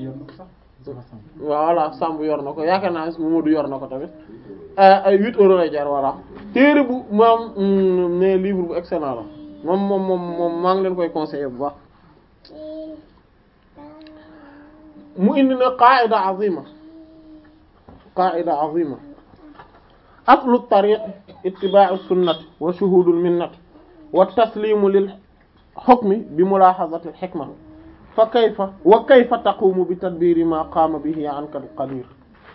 voilà Samb yor na ko yaakaar naa Momadou yor na ko tamit ay huit euros lay jar voilà téere bu moom ne livre bu excellent la moom moom moom moom maa ngi leen koy conseiller bu baax mu indi na qaida azima qaida azima aslu tariq ittiba'u sunnati wa shuhudul minnati wa taslimu lil hukmi bi mulahazati al hikma fa kayfa wa kayfa taqumu bi tadbiri ma qaama bihi anka al qadir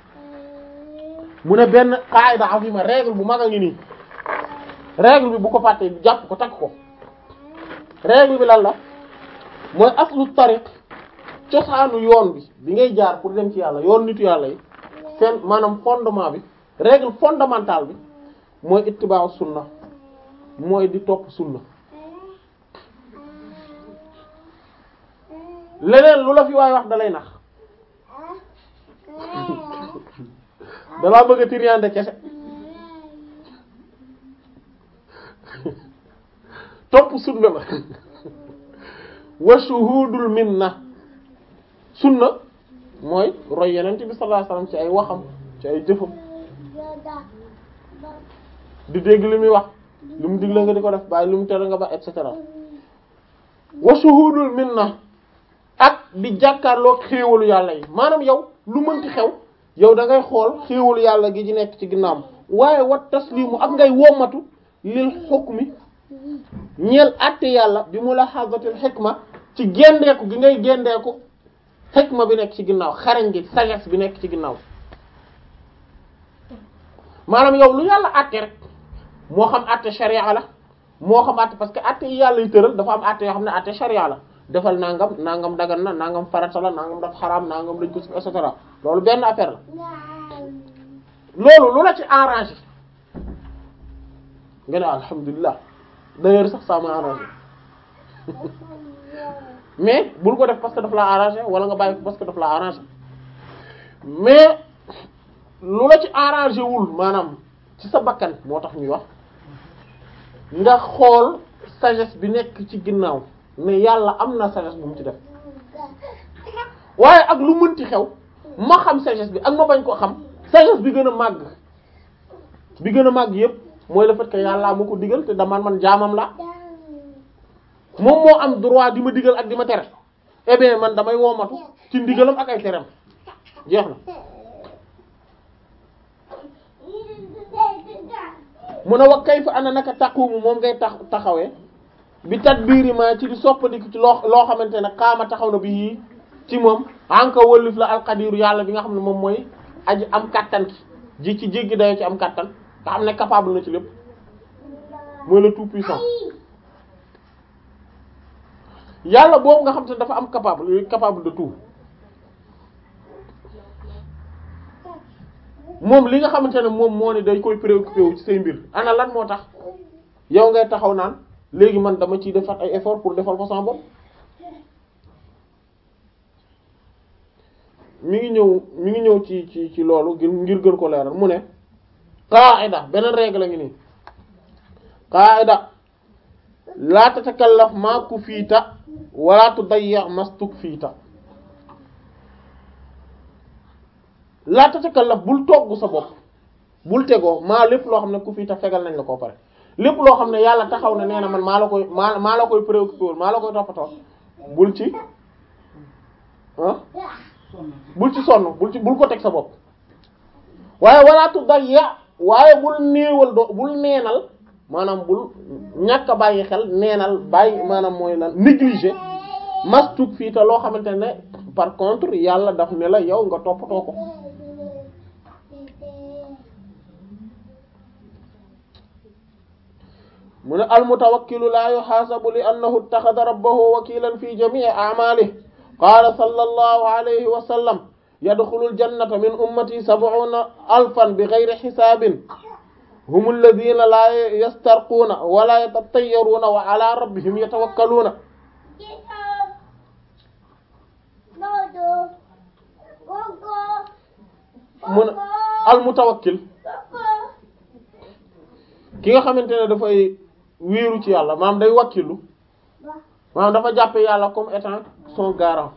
mu ne benn qaida azima règle bu mag a ngi nii règle bi bu ko fàttee jàpp ko takk ko règle bi lan la mooy aslu tariq cosaanu yoon bi bi ngay jaar pour dem ci yàlla yoon nitu yàlla yi seen maanaam fondement bi règle fondamentale bi mooy ittiba'u sunna mooy di topp sunna leneen lu la fi waay wax dalay nax dalaa bëgg a tiriande kese topp sunna la wa shuhudul minna sunna mooy roy yenent bi sallallahu alayhi wasallam ci ay waxam ci ay jëfam di dégg li muy wax li mu digle nga di ko def bàyyi li mu tere nga ba et cetera wa shuhudul minna ak di jàkkaarloog xéewalu yàlla yi maanaam yow lu mënti xew yow da ngay xool xéewalu yàlla gi ci nekk ci ginnaawam waaye wat taslimu ak ngay wommatu lil hukmi ñeel àtte yàlla bi mu la xazatil xikma ci gendeeku gi ngay gendeeku xikma bi nekk ci ginnaaw xarañ gi sagesse bi nekk ci ginnaaw maanaam yow lu yàlla àtte rek moo xam àtte sharia la moo xam àtte parce que àtte yi yàlla yu tëral dafa am àtte yoo xam ne àtte sharia la defal nangam nangam dagan na nangam farata la nangam daf xaraam nangam dañ ko et cetera loolu benn affaire la loolu lu la ci arrangé nga ne alhamdulilah d'ailleurs sax ça m'a arrangé mais bul ko def parce que daf la arrangé wala nga bàyyi ko parce que daf la arrangé mais lu la ci arrangé wul maanaam ci sa bakkan moo tax ñuy wax nga xool sagesse bi nekk ci ginnaaw ne yàlla am na sagesse bu mu ci def waaye ak lu mënti xew ma xam sagesse bi ak ma bañ ko xam sagesse bi gën a màgg bi gën a màgg yépp mooy le fait que yàlla ma ko digal te dama man jaamam la moom moo am droit di ma digal ak di ma tere eh bien man damay woomatu ci ndigalam ak ay teram jeex na mu ne wa kayfa ana naka taqumu moom ngay tax taxawee bi tadbiri ma ci di soppandiku ci loo loo xamante ne xaama taxaw na bi ci moom anka wëllif la alqadiru yàlla bi nga xam ne moom mooy aji am kattan ki ji ci jéggi dayo ci am kattan nga xam ne capable na ci lépp mooy le tout puissant yàlla boobu nga xam te dafa am capable capable de tout moom li nga xamante ne moom moo ne day koy préoccupé wu ci say mbir ana lan moo tax yow ngay taxaw naan léegi man dama ciy defar ay effort pour defal ko sama bopp mi ngi ñëw mi ngi ñëw ci ci ci loolu ngir gën ko leeral mu ne qaida beneen règle ngi nii qaida la tatakallaf ma kufiita wala tudayya mastuk fiita la tatakallaf bul togg sa bopp bul tegoo maa lépp loo xam ne kufiita fegal nañ la koo pare lépp loo xam ne yàlla taxaw na nee na man maa la koy maa maa la koy préoccupé wul maa la koy toppatoo bul ci ah bul ci sonn bul ci bul ko teg sa bopp waaye wala tudayya waaye bul néewal do bul neenal maanaam bul ñàkk a bàyyi xel neenal bàyyi maanaam mooy lan négliger mastuk fii te loo xamante ne par contre yàlla daf ne la yow nga toppatoo ko mu ne almutawakkilu la yuhaasabu li annahu ittaxada rabbahu wakilan fi jami'i a'malihi qaala sallallahu alayhi wa sallam yadxulul jannata min ummati sab'una alfan bi ghayri hisaabin hum alladhina la yastarquuna wala yatatayyaruuna wa ala rabbihim yatawakkaluuna mu ne almutawakkil ki nga xamante ne dafay wéeru ci yàlla maanaam day wakkilu maanaam dafa jàppe yàlla comme étant son garant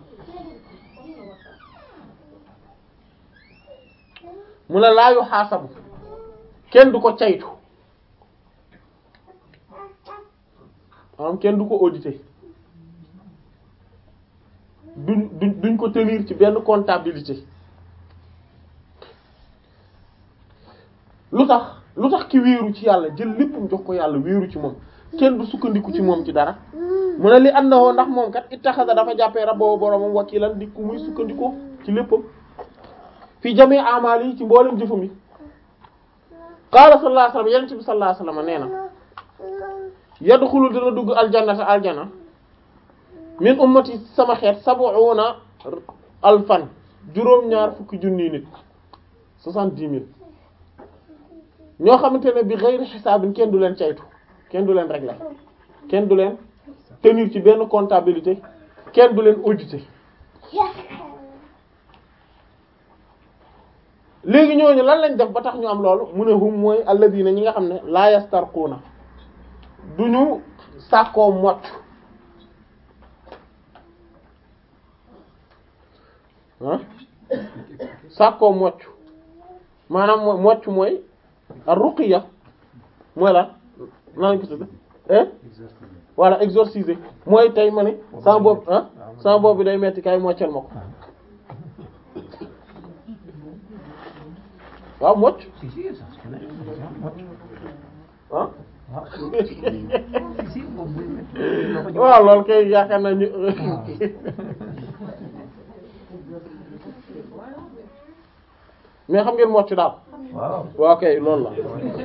mu ne laa yu xaasabu kenn du ko caytu maanaam kenn du ko auditer duñ duñ duñ ko tenir ci benn comptabilité lu tax lu tax ki wéeru ci yàlla jël léppam jox ko yàlla wéeru ci moom kenn du sukkandiku ci moom ci dara mu ne li àndawoo ndax moom kat ittaxasa dafa jàppee rabbahu boromam wakilan di ku muy sukkandikoo ci léppam fi jami amal yi ci mboolem jëfam yi qaala sallallahu alayhi wasallam yonent bi sallallahu alayhi wasallam nee na yadxulu dina dugg aljannata aljana min ummati sama xeet sab'una alfan juróom-ñaar fukki junni nit soixante-dix mille ñoo xamante ne bi ghayri xisaabin kenn du leen caytu kenn du leen régler kenn du leen tenir ci benn comptabilité kenn du leen auditer léegi ñooñu lan lañ def ba tax ñu am loolu mu ne hum mooy alladina ñi nga xam ne la yastarquuna duñu sàkkoo mocc ah sàkkoo mocc maanaam mooy mocc mooy ar ruqiya mooy la nan lañ ko tudde eh voilà exorciser mooy tey ma ne sama bopp ah sama bopp bi day metti kay moccal ma ko waaw mocc Si, si, ça se connaît. ah Ah. Si, si, boobu buy métti. Loo ko jox. waaw loolu kay yaakaar naa ñu mais xam ngeen mocc daal Waaw. waaw kay loolu la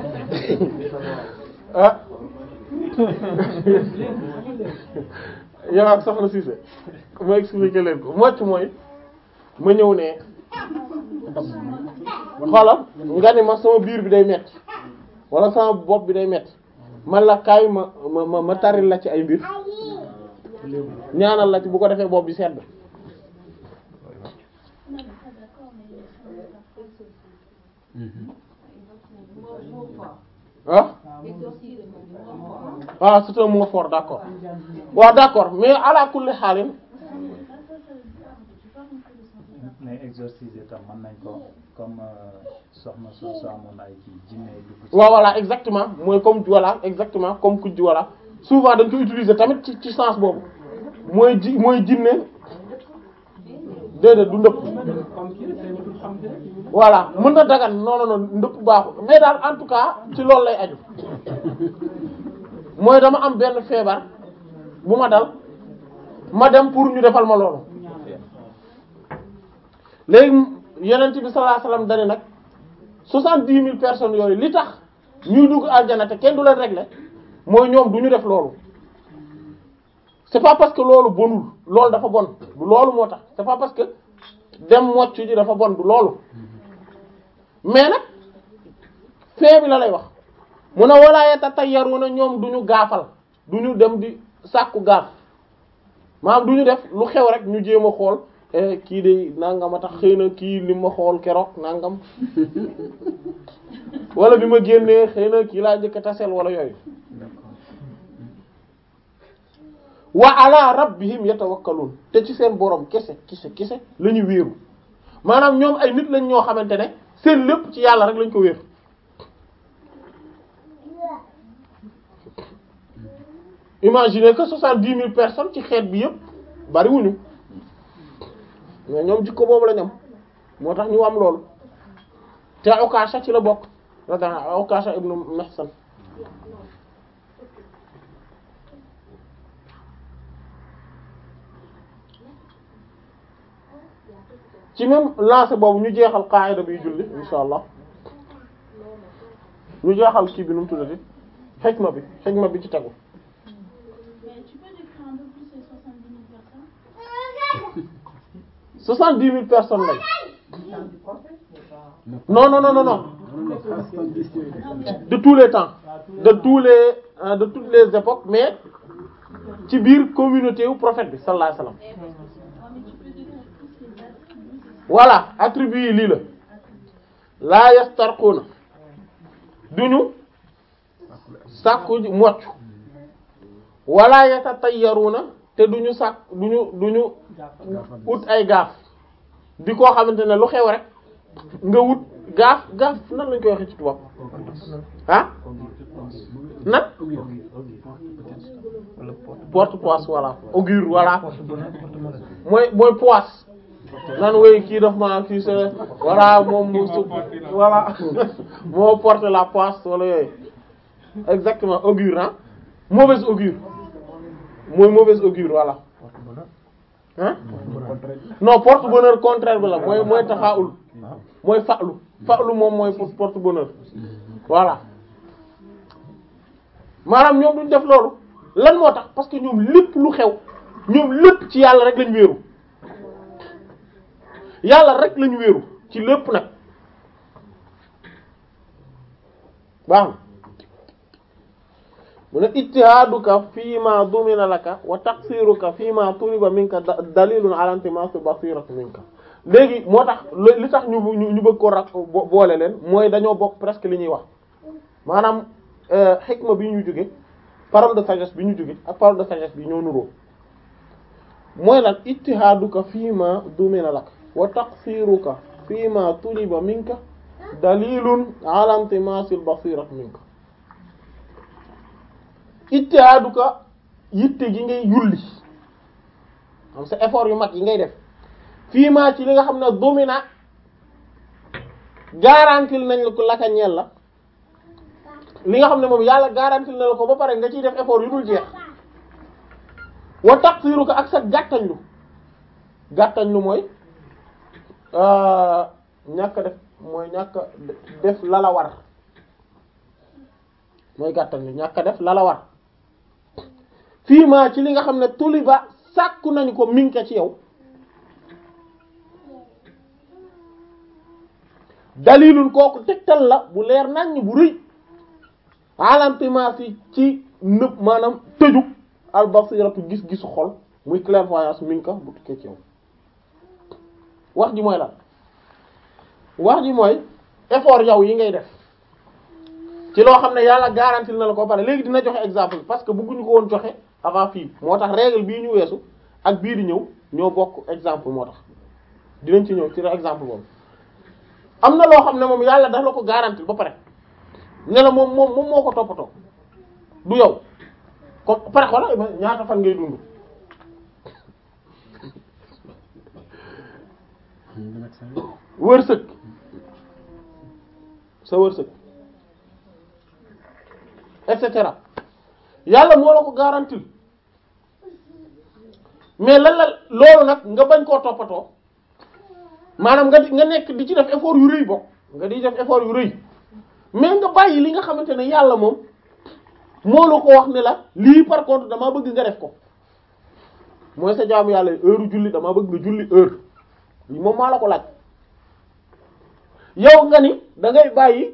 ah yow ak soxna Cissé ma expliquer leen ko mocc mooy ma ñëw ne xoolal nga ni ma sama biir bi day metti wala sama bopp bi day metti man la kaay ma ma ma ma taril la ci ay mbir ñaanal la ci bu ko defee bopp bi sedd ah ah c'est un mot fort d'accord waaw d'accord mais ala kulli xaalin mais exorciser tam mën nañ ko comme euh, soxna soo soo amoon ay kii jinne dugg ci waaw voilà exactement mooy comme voilà exactement comme kujj voilà souvent dañ ko utiliser tamit ci ci sens boobu mooy ji mooy jinne déedéet du ndëpp voilà mën na dagan non non non ndëpp baaxul mais daal en tout cas ci loolu lay aju mooy dama am benn feebar bu ma dal ma dem pour ñu defal ma loolu léegi yonent bi sallallahu alayhi wasallam dane nag soixante-dix mille personnes yooyu li tax ñuy dugg aljana te kenn du leen régler mooy ñoom du ñu def loolu c'est pas parce que loolu bonul loolu dafa bon du loolu moo tax c'est pas parce que dem mocc ji dafa bon du loolu mais nag fee bi la lay wax mu ne walaaye ta tayyaruna ñoom du ñu gaafal du ñu dem di sàkku gaaf maanaam du ñu def lu xew rek ñu jéem a xool eh, kii de nangam a tax xëy na kii li ma xool keroog nangam wala bi ma génnee xëy na kii laa njëkk a taseel wala yooyu wa ala rabbihim yatawakkalun te ci seen borom kese kese kese la ñu wéeru maanaam ñoom ay nit lañ ñoo xamante ne seen lépp ci yàlla rek lañ ko wéeru imaginez que soixante-dix mille personnes ci xeet bi yëpp bariwuñu mais ñoom jikko boobu lañ am moo tax ñu am loolu te Ukasha ci la bokk radiyallahu Ukasha ibnu Mihsan ci même lancé boobu ñu jeexal qaida bi julli insha allah ñu jeexal kii bi nu mu tuddati xikma bi xikma bi ci tegu Mais tu peux décrire un peu plus ces 70 000 personnes soixante-dix mille personnes lañ non non non non non de tous les temps de tous les euh, de toutes les époques mais ci biir communauté wu prophète bi sallallahu alayhi wasallam Ah, mais tu peux décrire plus les attributs voilà attribut yi lii la laa yastarquuna duñu sàkku ji mocc wala yatatayyaruuna te duñu sàkk duñu duñu ut ay gaaf di koo xamante ne lu xew rek nga wut gaaf gaaf nan lañ koy waxee ci tubaab ah nan porte poisse voilà augure voilà mooy mooy poisse nan woy kii daf ma kii sa voilà moom mu su voilà moo porte la poisse wala yooyu exactement augure ah mauvaise augure mooy mauvaise augure voilà hein non porte bonheur contraire bi la mooy mooy taxaawul mooy fa'lu fa'lu moom mooy pour porte bonheur voilà maanaam ñoom duñ def loolu lan moo tax parce que ñoom lépp lu xew ñoom lépp ci yàlla rek lañ wéeru yàlla rek lañu wéeru ci lépp nag baax na mu ne ijtihaaduka fii ma dumina laka wa taqsiruka fii ma tuliba minka da- dalilun ala intimasi basirati minka léegi moo tax li li tax ñu ñu ñu bëgg ko rak bo- boole leen mooy dañoo bokk presque li ñuy wax maanaam xikma bi ñu jóge parole de sagesse bi ñu jóge ak parole de sagesse bi ñoo nuroo mooy lan ijtihaaduka fii ma dumina laka wa taqsiruka fii ma tuliba minka dalilun ala intimasi basirati minka ijtihaaduka yitte gi ngay yulli am sa effort yu mag yi ngay def fii maa ci li nga xam ne domina garantil nañ la ko laka ñeel la li nga xam ne moom yàlla garantil na la ko ba pare nga ciy def effort yu dul jeex wa taqsiru ko ak sa gàttañlu gàttañlu mooy ñàkk def mooy ñàkk def la la war mooy gàttañlu ñàkk def la la war fii maa ci li nga xam ne tuliba sàkku nañu ko minka ci yow dalilul kooku tegtal la bu leer naññ bu rëy alantimaasi ci nëb maanaam tëju albasiratu gis-gisu xol muy clairvoyance minka bu tukkee ci yow wax ji mooy lan wax ji mooy effort yow yi ngay def ci loo xam ne yàlla garantil na la ko pare léegi dina joxe exemple parce que bëgguñu ko woon joxe avant fii moo tax règle bii ñu weesu ak bii di ñëw ñoo bokk exemple moo tax dinañ ci ñëw ci exemple boobu am na loo xam ne moom yàlla daf la ko garantil ba pare ne la moom moom moom moo ko toppatoo du yow comme pare xoolal ñaata fan ngay dund wërsëg sa wërsëg et cetera yàlla moo la ko garantil mais lan la loolu nag nga bañ koo toppatoo maanaam nga di nga nekk di ci def effort yu rëy bokk nga di def effort yu rëy mais nga bàyyi li nga xamante ne yàlla moom moo la ko wax ne la lii par contre damaa bëgg nga def ko mooy sa jaamu yàlla heure julli damaa bëgg nga julli heure lii moom maa la ko laaj yow nga ni da ngay bàyyi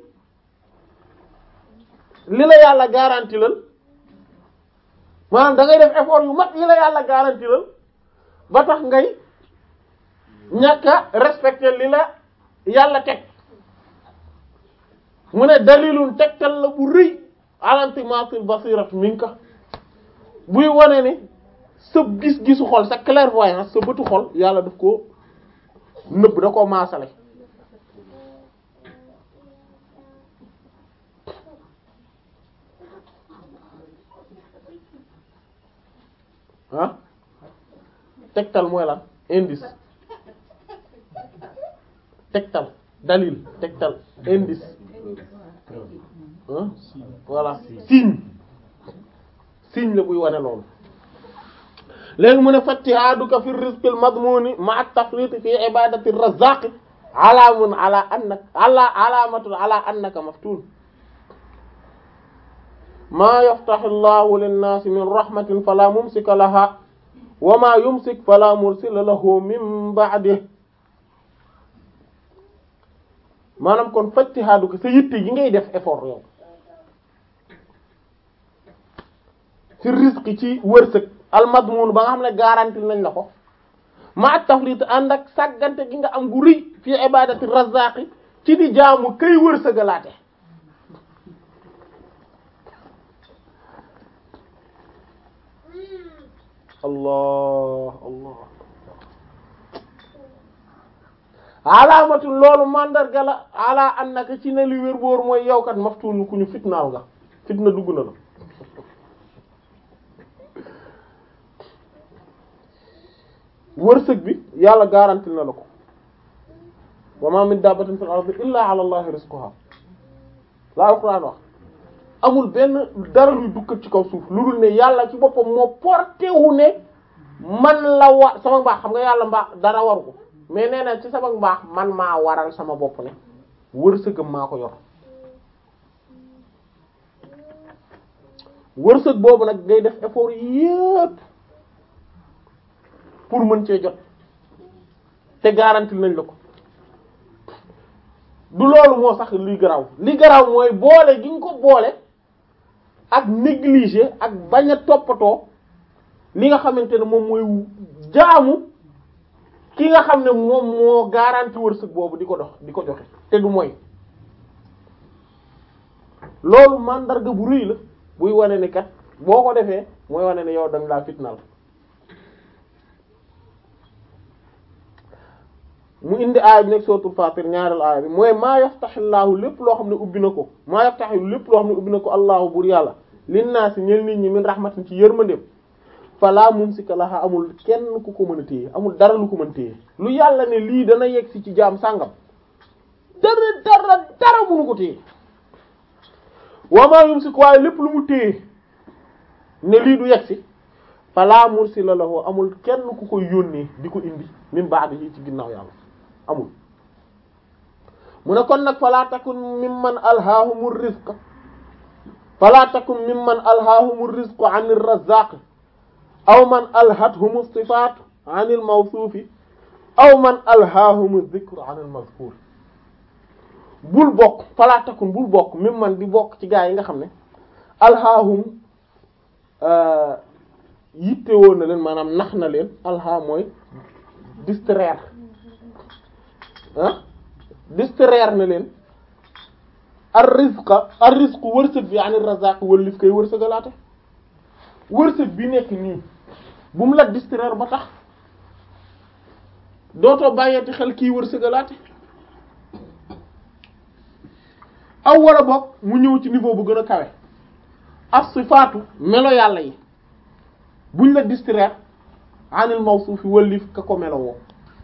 li la yàlla garanti lal maanaam da ngay def effort yu mag yi la yàlla garanti lal ba tax ngay ñàkk a respecter li la yàlla teg mu ne dalilun tegtal la bu rëy alantimatul basirat minka buy wane ne sa gis-gisu xol sa clairvoyance sa bëtu xol yàlla daf ko nëbb da koo maasale ah tegtal mooy lan indice tegtal dalil tegtal indice ah voilà signe signe la buy wane loolu léegi mu ne fattihaduka fi rizqil madmuni ma'a tafrit fi ibadati razzaq alamun ala annaka ala alamatun ala annaka maftun ma yaftahu llahu linnaasi min rahmatin fala mumsika laha wa ma yumsik fala mursila lahu min ba'dihi maanaam kon fajtihaadu ko sa yitte yi ngay def effort yow ci risque ci wërsëg almadmun ba nga xam ne garanti nañ la ko ma at tafrit ànd ak sàggante gi nga am gu rëy fi ibadati razzaqi ci di jaamu kay wërsëgalaate allah allah alaamatul loolu mandarga la ala annaka ci ne li wér boor mooy yow kat maftuun ku ñu fitnaal nga fitna dugg na la wërsëg bi yàlla garantil na la ko wa ma min dabbatin fil ardi illa ala allahi rizquha la alquran wax amul benn dara luy dukkat ci kaw suuf lu dul ne yàlla ci boppam moo porté wu ne man la wa sama mbaax xam nga yàlla mbaax dara waru ko mais nee na ci sama mbaax man maa waral sama bopp ne wërsëgam maa ko yor wërsëg boobu nag ngay def effort yépp pour mën cee jot te garanti nañ la ko du loolu moo sax li garaaw li garaaw mooy boole gi nga ko boole ak négliger ak bañ a toppatoo li nga xamante ne moom mooy jaamu ki nga xam ne moom moo garanti wërsëg boobu di ko dox di ko joxe te du mooy loolu mandarga bu rëy la buy wane ni kat boo ko defee mooy wane ne yow dañ laa fitnaal mu indi aaya bi nekk suratul Fatir ñaareel aaya bi mooy maa yaftaxillaahu lépp loo xam ne ubbi na ko maa yaftaxi lépp loo xam ne ubbi na ko allahu bur yàlla linnaasi ñeel nit ñi min rahmatin ci yërmandeem fala mumsika laha amul kenn ku ko mën a téye amul dara lu ko mën téye lu yàlla ne lii dana yegg si ci jaam sàngam dara dara dara mënu ko téye wa ma yumsik waaye lépp lu mu téye ne lii du yegg si fala mursila lahu amul kenn ku koy yónnee di ko indi min ba'dihi ci ginnaaw yàlla amul mu ne kon nag fala takun mimman alhaahumur rizq fala takun mimman alhaahumur rizqu anir razzaq aw man alhathumu sifaat anil mawsuufi aw man alhaahumu dhikru anil mazkur bul bokk fala takun bul bokk mimman di bokk ci gaa yi nga xam ne alhaahum yitte woon na leen maanaam nax na leen alha mooy distraire ah distraire na leen ar rizqa ar rizqu wërsëg bi anir razaq wëllif koy wërsëgalaate wërsëg bi nekk nii bu mu la distraire ba tax dootoo bàyyeeti xel kii wërsëgalaate aw wala boog mu ñëw ci niveau bu gën a kawe as sifaatu melo yàlla yi buñ la distraire anil mawsuufi wëllif ka ko melo woo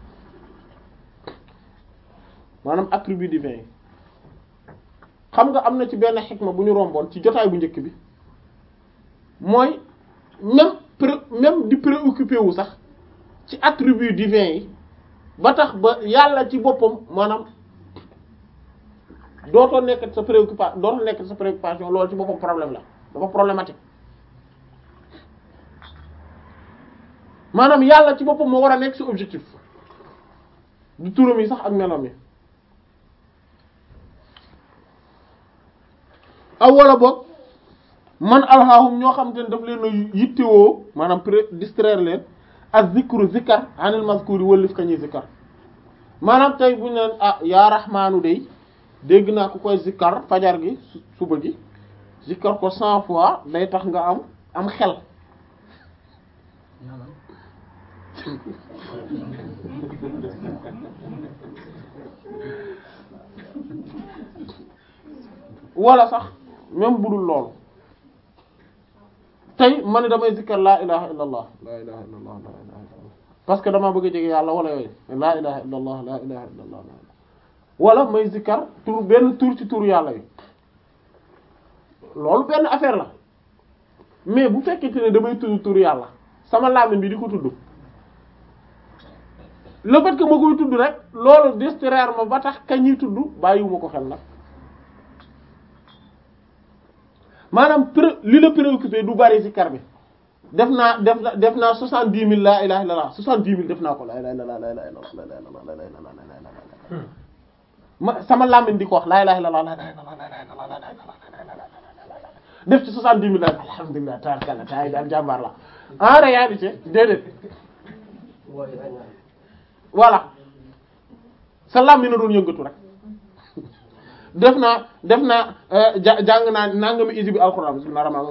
maanaam attribut divin yi xam nga am na ci benn xikma bu ñu romboon ci jotaay bu njëkk bi mooy même pré même di préoccupé wu sax ci attribut divin yi ba tax ba yàlla ci boppam maanaam dootoo nekk sa préoccupation dootoo nekk sa préoccupation loolu ci boppam problème la dafa problématique maanaam yàlla ci boppam moo war a nekk ci objectif du turam yi sax ak meloom yi aw wala boog man alhaahum ñoo xam te ne daf leen a yittewoo maanaam pré distraire leen ak zikru zikkar anil mazkuri wëllif ka ñuy zikkar maanaam tey bu ñu leen ah yaa rahmaanu day dégg naa ku koy zikkar fajar gi suba gi zikkar ko cent fois day tax nga am am xel wala sax même budul loolu tey ma ne damay zikkar laa ilaha illa allah laa ilaha illa allah laa ilaha illa allah parce que damaa bëgg a jege yàlla wala yooyu laa ilaha illa allah laa ilaha illa allah wala may zikkar tur benn tur ci tur yàlla yi loolu benn affaire la mais bu fekkente ne damay tudd tur yàlla sama làmmiñ bi di ko tudd le fait que ma koy tudd rek loolu distraire ma ba tax kañ ñuy tudd bàyyiwuma ko xel nag maanaam pré li la préoccupé du bari ci kar bi def naa def na def naa soixante dix mille laa ilaha illallah soixante dix mille def naa ko laa ilaha illallah laa ilaha illallah laa ilaha illallah laa ilaha illallah laa ilaha illallah ma sama làmmiñ di ko wax laa ilaha illallah laa ilaha illallah laa ilaha illallah laa ilaha illallah def ci soixante dix mille la alhamdulillah tabarkalla taay daal jàmbaar la en réalité déedéet voilà sa làmmiñ na doon yëngatu rek def naa def naa ja jàng naa nangami isi bi alxuraan bismillah rahmaan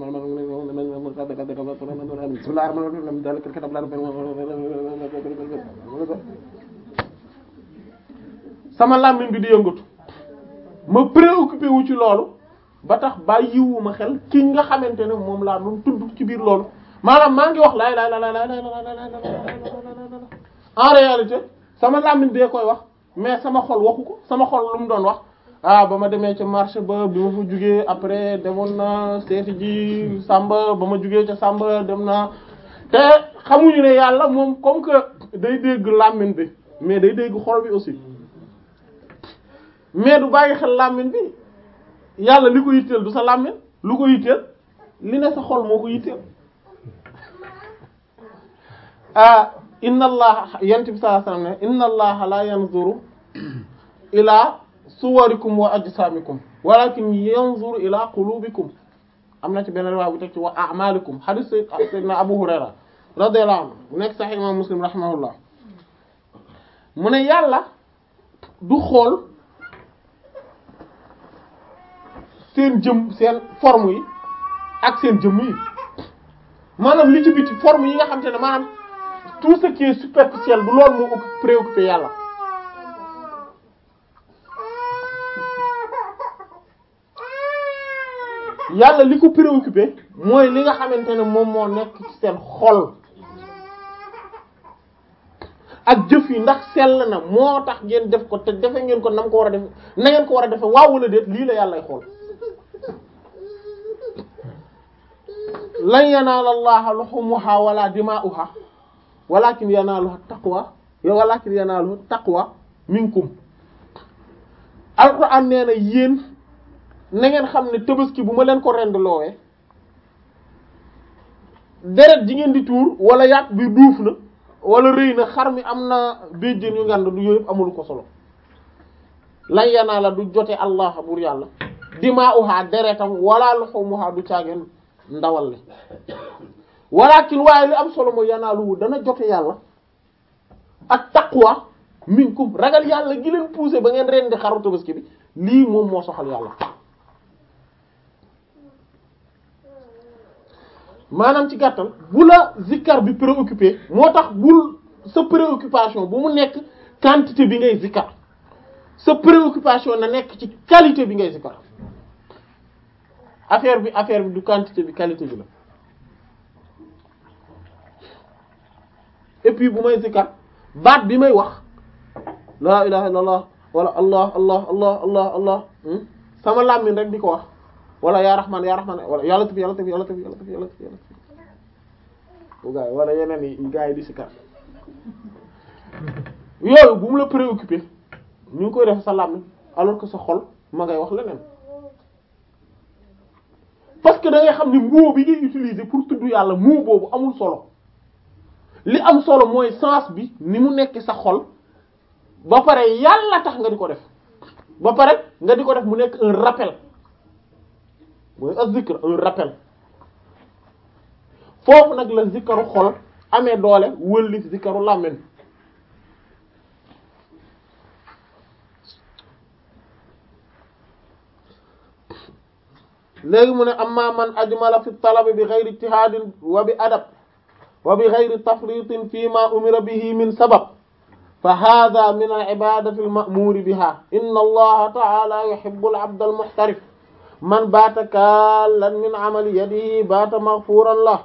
bismillah sama làmmiñ bi di yëngatu ma préoccupé wu ci loolu ba tax bàyyiwuma xel ki nga xamante ne moom laa doon tudd ci biir loolu maanaam maa ngi wax laay laay laay laay laay en réalité sama làmmiñ bee koy wax mais sama xol waxu ko sama xol lu mu doon wax ah ba ma demee ca marché ba bi ma fa jugee après demoon na seeti ji Samba ba ma jugee ca Samba dem naa te xamuñu ne yàlla moom comme que day dégg làmmiñ bi mais day dégg xol bi aussi mais du bàyyi xel làmmiñ bi yàlla li ko yitteel du sa làmmiñ lu ko yitteel li ne sa xol moo ko yitteel ah inna allah yent bi sallallahu alayhi wasallam ne inna allah la yanzuru ila suwarikum wa ajsamikum walakin yanzuru ila qulubikum am na ci benn riwaaya bu teg ci wa a'malikum hadith sayyidina Abu Hurayra radiyallahu anhu bu nekk sahih imam Muslim rahimahullah mu ne yàlla du xool seen jëm seen forme yi ak seen jëmm yi maanaam li ci biti forme yi nga xam te ne maanaam tout ce qui est superficiel du loolu moo préoccupé yàlla yàlla li ko préoccupé mooy li nga xamante ne moom moo nekk ci seen xol ak jëf yi ndax sell na moo tax ngeen def ko te defe ngeen ko nam ko war a def na ngeen ko war a defe waaw wala déet lii la yàllay xool lan yanaala allaha luhumuha wala dima'uha walakin yanaaluha taqwa walakin yanaaluha taqwa minkum alquran nee na yéen na ngeen xam ne tabaski bu ma leen ko rend loowee deret ji ngeen di tuur wala yàpp bi duuf na wala rëy na xar mi am na béjjén yu ngand du yooyu yëpp amulu ko solo lan yanaala du jote allah bur yàlla dima'uha deretam wala luhumuha du caageen ndawal li walakin waaye li am solo mooy yanaaluwu dana jote yàlla ak taqwa minkum ragal yàlla gi leen poussé ba ngeen rendi xaru tabaski bi lii moom moo soxal yàlla maanaam ci gàttal bu la zikkar bi préoccupé moo tax bul sa préoccupation bu mu nekk quantité bi ngay zikkar sa préoccupation na nekk ci qualité bi ngay zikkar affaire bi affaire bi du quantité bi qualité bi la et puis bu may zikkar baat bi may wax laa ilaha illallah wala allah allah allah allah allah sama làmmiñ rek di ko wax wala yaa rahman yaa rahman wala yàlla tëf yàlla tëf yàlla tëf yàlla tëf yàlla tëf yàlla tëf gaa yi wala yeneen yi gaa yi di sikkar yooyu bu mu la préoccupé ñu ngi koy def sa làmmiñ alors que sa xol ma ngay wax leneen parce que da ngay xam ni mot bi ngay utiliser pour tudd yàlla mot boobu amul solo li am solo mooy sens bi ni mu nekk sa xol ba pare yàlla tax nga di ko def ba pare nga di ko def mu nekk un rappel mooy az-zikr un rappel foofu nag la zikaru xol amee doole wëlli zikaru làmmiñ léegi mu ne amma man ajmala fi talabi bi ghayri ijtihadin wa bi adab wa bi ghayri tafritin fi ma umira bihi min sabab fa hadha min al ibadati al ma'muri biha inna allaha ta'ala yuhibbu al 'abda al muhtarif man baata kaalan min amali yadihi baata maghfuran lah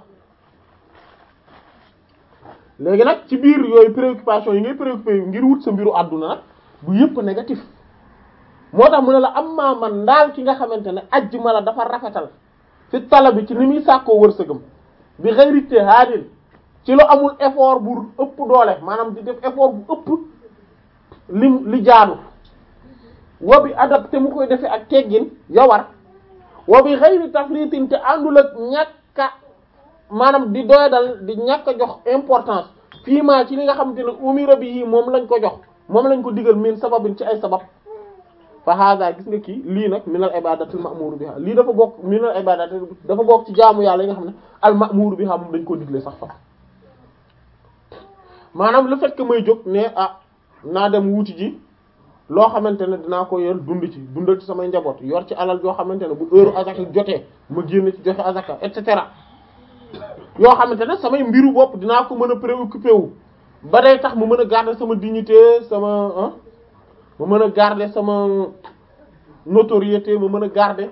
léegi nag ci biir yooyu préoccupation yi ngay préoccupé ngir wut sa mbiru àdduna nag bu yëpp négatif moo tax mu ne la amma man ndaal ki nga xamante ne ajjuma la dafa rafetal fi tala bi ci ni muy sàkkoo wërsëgam bi ghayri ijtihadin ci lu amul effort bu ëpp doole maanaam di def effort bu ëpp li li jaadu wa bi adab te mu koy defee ak teggin yawar wa bi ghayri tafritin te àndul ak ñàkka maanaam di doyadal di ñàkk a jox importance fii maa ci li nga xamante ne umira bi yi moom lañ ko jox moom lañ ko digal min sababin ci ay sabab fa hada gis nga kii lii nag minal ibadatil ma'mur biha lii dafa bokk minal ibadat dafa bokk ci jaamu yàlla yi nga xam ne al ma'mur biha moom dañ ko digle sax fa maanaam le fait que may jóg ne ah naa dem wuti ji loo xamante ne dinaa ko yor dund ci dundal ci samay njaboot yor ci alal joo xamante ne bu heure azaka jotee ma génn ci joxe azaka et cetera yoo xamante ne samay mbiru bopp dinaa ko mën a préoccupé wu ba day tax mu mën a garder sama dignité sama ah ma mën a garder sama notoriété ma mën a garder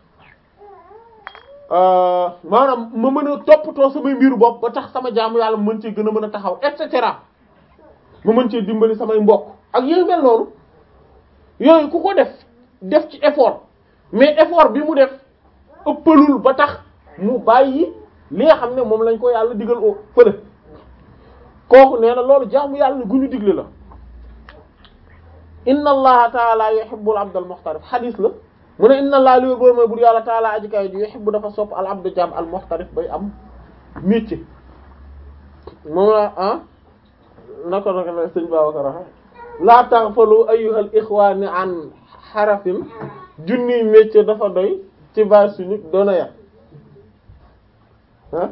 maanaam ma mën a toppatoo samay mbiru bopp ba tax sama jaamu yàlla ma mën cee gën a mën a taxaw et cetera ma mën cee dimbali samay mbokk ak yooyu mel noonu yooyu ku ko def def ci effort mais effort bi mu def ëppalul ba tax mu bàyyi li nga xam ne moom lañ ko yàlla digal oo fële kooku nee na loolu jaamu yàlla gu ñu digle la inna allaha taala yuhibbul abdal muhtarif xadis la mu ne inna allaha li wér boor mooy bur yàlla taala aji kaw ji yuhibbu dafa sopp al abdu jaam al muhtarif bay am métier moom la ah nako nako la sëñ Babacar waxe laa taghfalu ayyuhal ikhwani an xarafin junniy métier dafa doy ci base suñu doona ya ah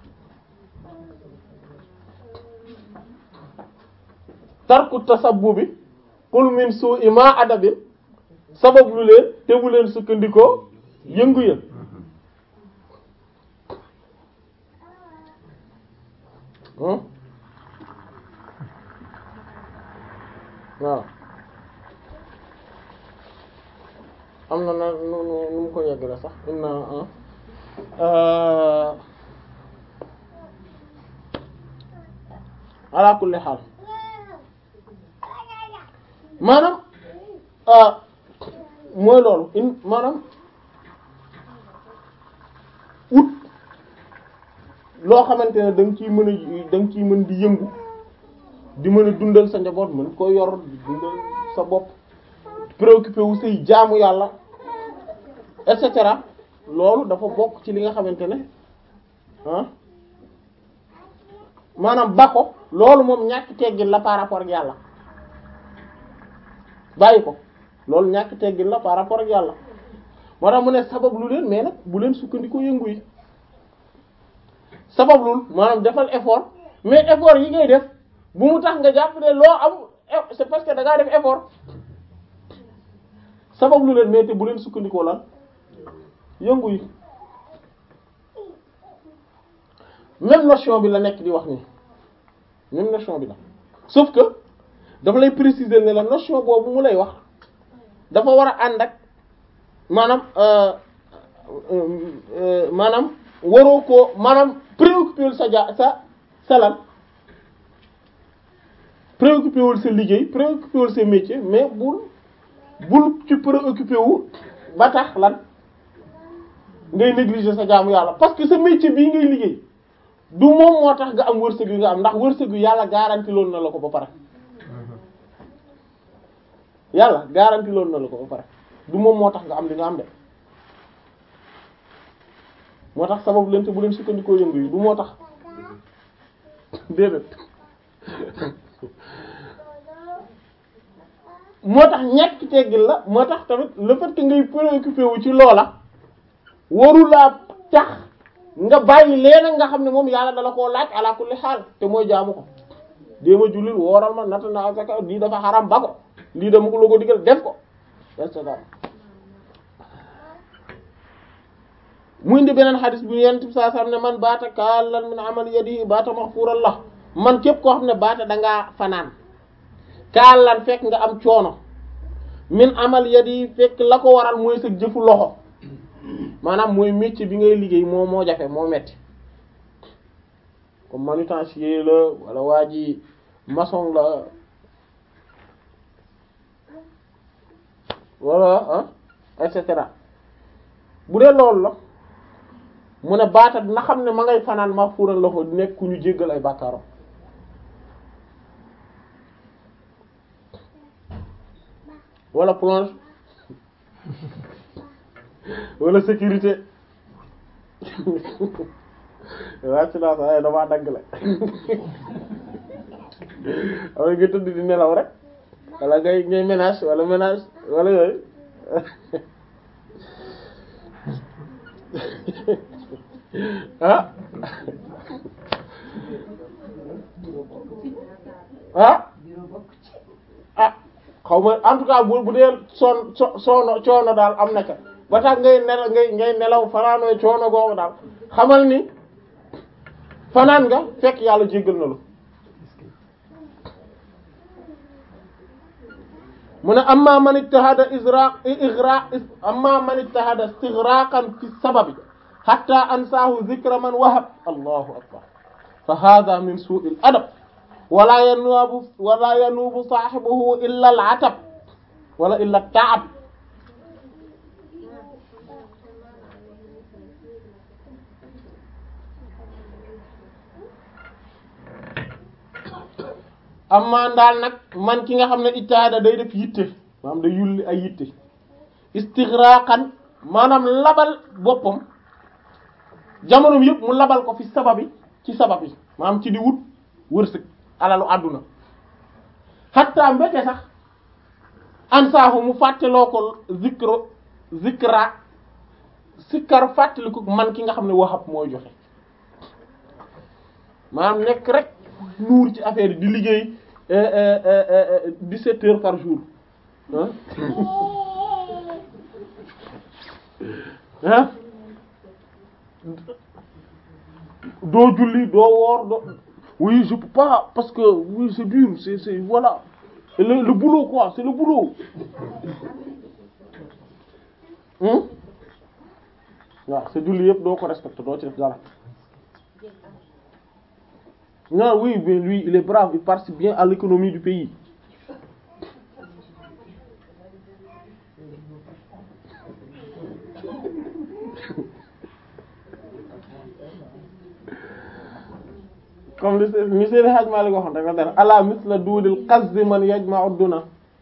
tarku tasabbubi qul min su'i ma adabin sabab lu leen te bu leen sukkandikoo yëngu ya waaw am na na nu nu nu mu ko yeggale sax inna ah ala kulli xaal maanaam ah mooy loolu in maanaam ut loo xamante ne da nga ciy mën a da nga ciy mën di yëngu di mën a dundal sa njaboot mën ko yor di dundal sa bopp préoccupé wu say jaamu yàlla et cetera loolu dafa bokk ci li nga xamante ne ah maanaam ba ko loolu moom ñàkk teggin la par rapport ak yàlla bàyyi ko loolu ñàkk teggin la par rapport ak yàlla moo tax mu ne sabab lu leen mais nag bu leen sukkandikoo yëngu yi sabab lul maanaam defal effort mais effort yi ngay def bu mu tax nga jàpp ne loo am c'est parce que da ngaa def effort sabab lu leen mais te bu leen sukkandikoo lan yëngu yi même notion bi la nekk di wax nii même notion bi la sauf que dafa lay préciser ne la notion boobu mu lay wax dafa war a ànd ak maanaam maanaam waroo koo maanaam préoccupé wul sa ja sa salal préoccupé wul sa liggéey préoccupé wul sa métier mais bul bul ci préoccupé wu ba tax lan ngay négliger sa jaamu yàlla parce que sa métier bii ngay liggéey du moom moo tax nga am wërsëg yu nga am ndax wërsëg yu yàlla garanti loon na la ko ba pare yàlla garanti loon na la ko ba pare du moom moo tax nga am li nga am de moo tax sababu leen te bu leen sukkandikoo yëngu yi du moo tax déedéet moo tax ñàkk teggil la moo tax tamit le fait que ngay préoccupé wu ci loola warulaa tax nga bàyyi leen nga xam ne moom yàlla dala koo laaj ala kulli xaal te mooy jaamu ko déema jullil wooral ma natt na asaka lii dafa xaram ba ko lii dama ko la ko digal def ko et cetera mu indi beneen xadis bu yent bi saa sam ne man baata kaalan min amal yadihi baata maghfuran lah man képp koo xam ne baata dangaa fanaan kaalan fekk nga am coono min amal yadihi fekk la ko waral mooy sa jëfu loxo maanaam mooy métier bi ngay liggéey moo moo jafe moo metti comme manutensier la wala waa ji maçon la wala ah et cetera bu dee loolu la mu ne baata na xam ne ma ngay fanaan ma fuural la ko nekk ku ñu jéggal ay bàkkaaram wala plonge wala sécurité wàcc naa sax ay damaa dagg la am nga tëdd di nelaw rek wala ngay ngay ménage wala ménage wala yooyu ah ah ah xaw ma en tout cas bu bu dee son so soono coono daal am na ca ba tax ngay nelaw ngay ngay nelaw fanaanoo coono googu daal xamal ni fanaan nga fekk yàlla jéggal na lu mu ne amma man ijtahada israq igraq amma man ijtahada istighraqan fi sababi hatta ansaahu dhikra man wahab allahu akbar fa hadha min su'il adab wala yanubu wala yanubu sahibuhu illa al-atab wala illa at-ta'ab amma daal nag man ki nga xam ne ijtihada day def yitte maanaam day yulli ay yitte istighraqan maanaam labal boppam jamonoom yëpp mu labal ko fi sababi ci sabab yi maanaam ci di wut wërsëg alalu àdduna hatta mbete sax ansaahu mu fàtteloo ko zikro zikra sikkar fàttaliku man ki nga xam ne waxab mooy joxe maanaam nekk rek nuur ci affaire yi di liggéey dix-sept heures par jour ah ah doo julli doo woor doo oui je peux pas parce que oui c'est dur c'est c'est voilà le le boulot quoi c'est le boulot hmm waaw sa julli yëpp doo ko respecté doo ci def dara non oui mais lui il est brave il participe bien à l'économie du pays comme li se- ni Seydi Hadj Malick waxoon rek la dara ala misla duudil qazzi man yajma'u duna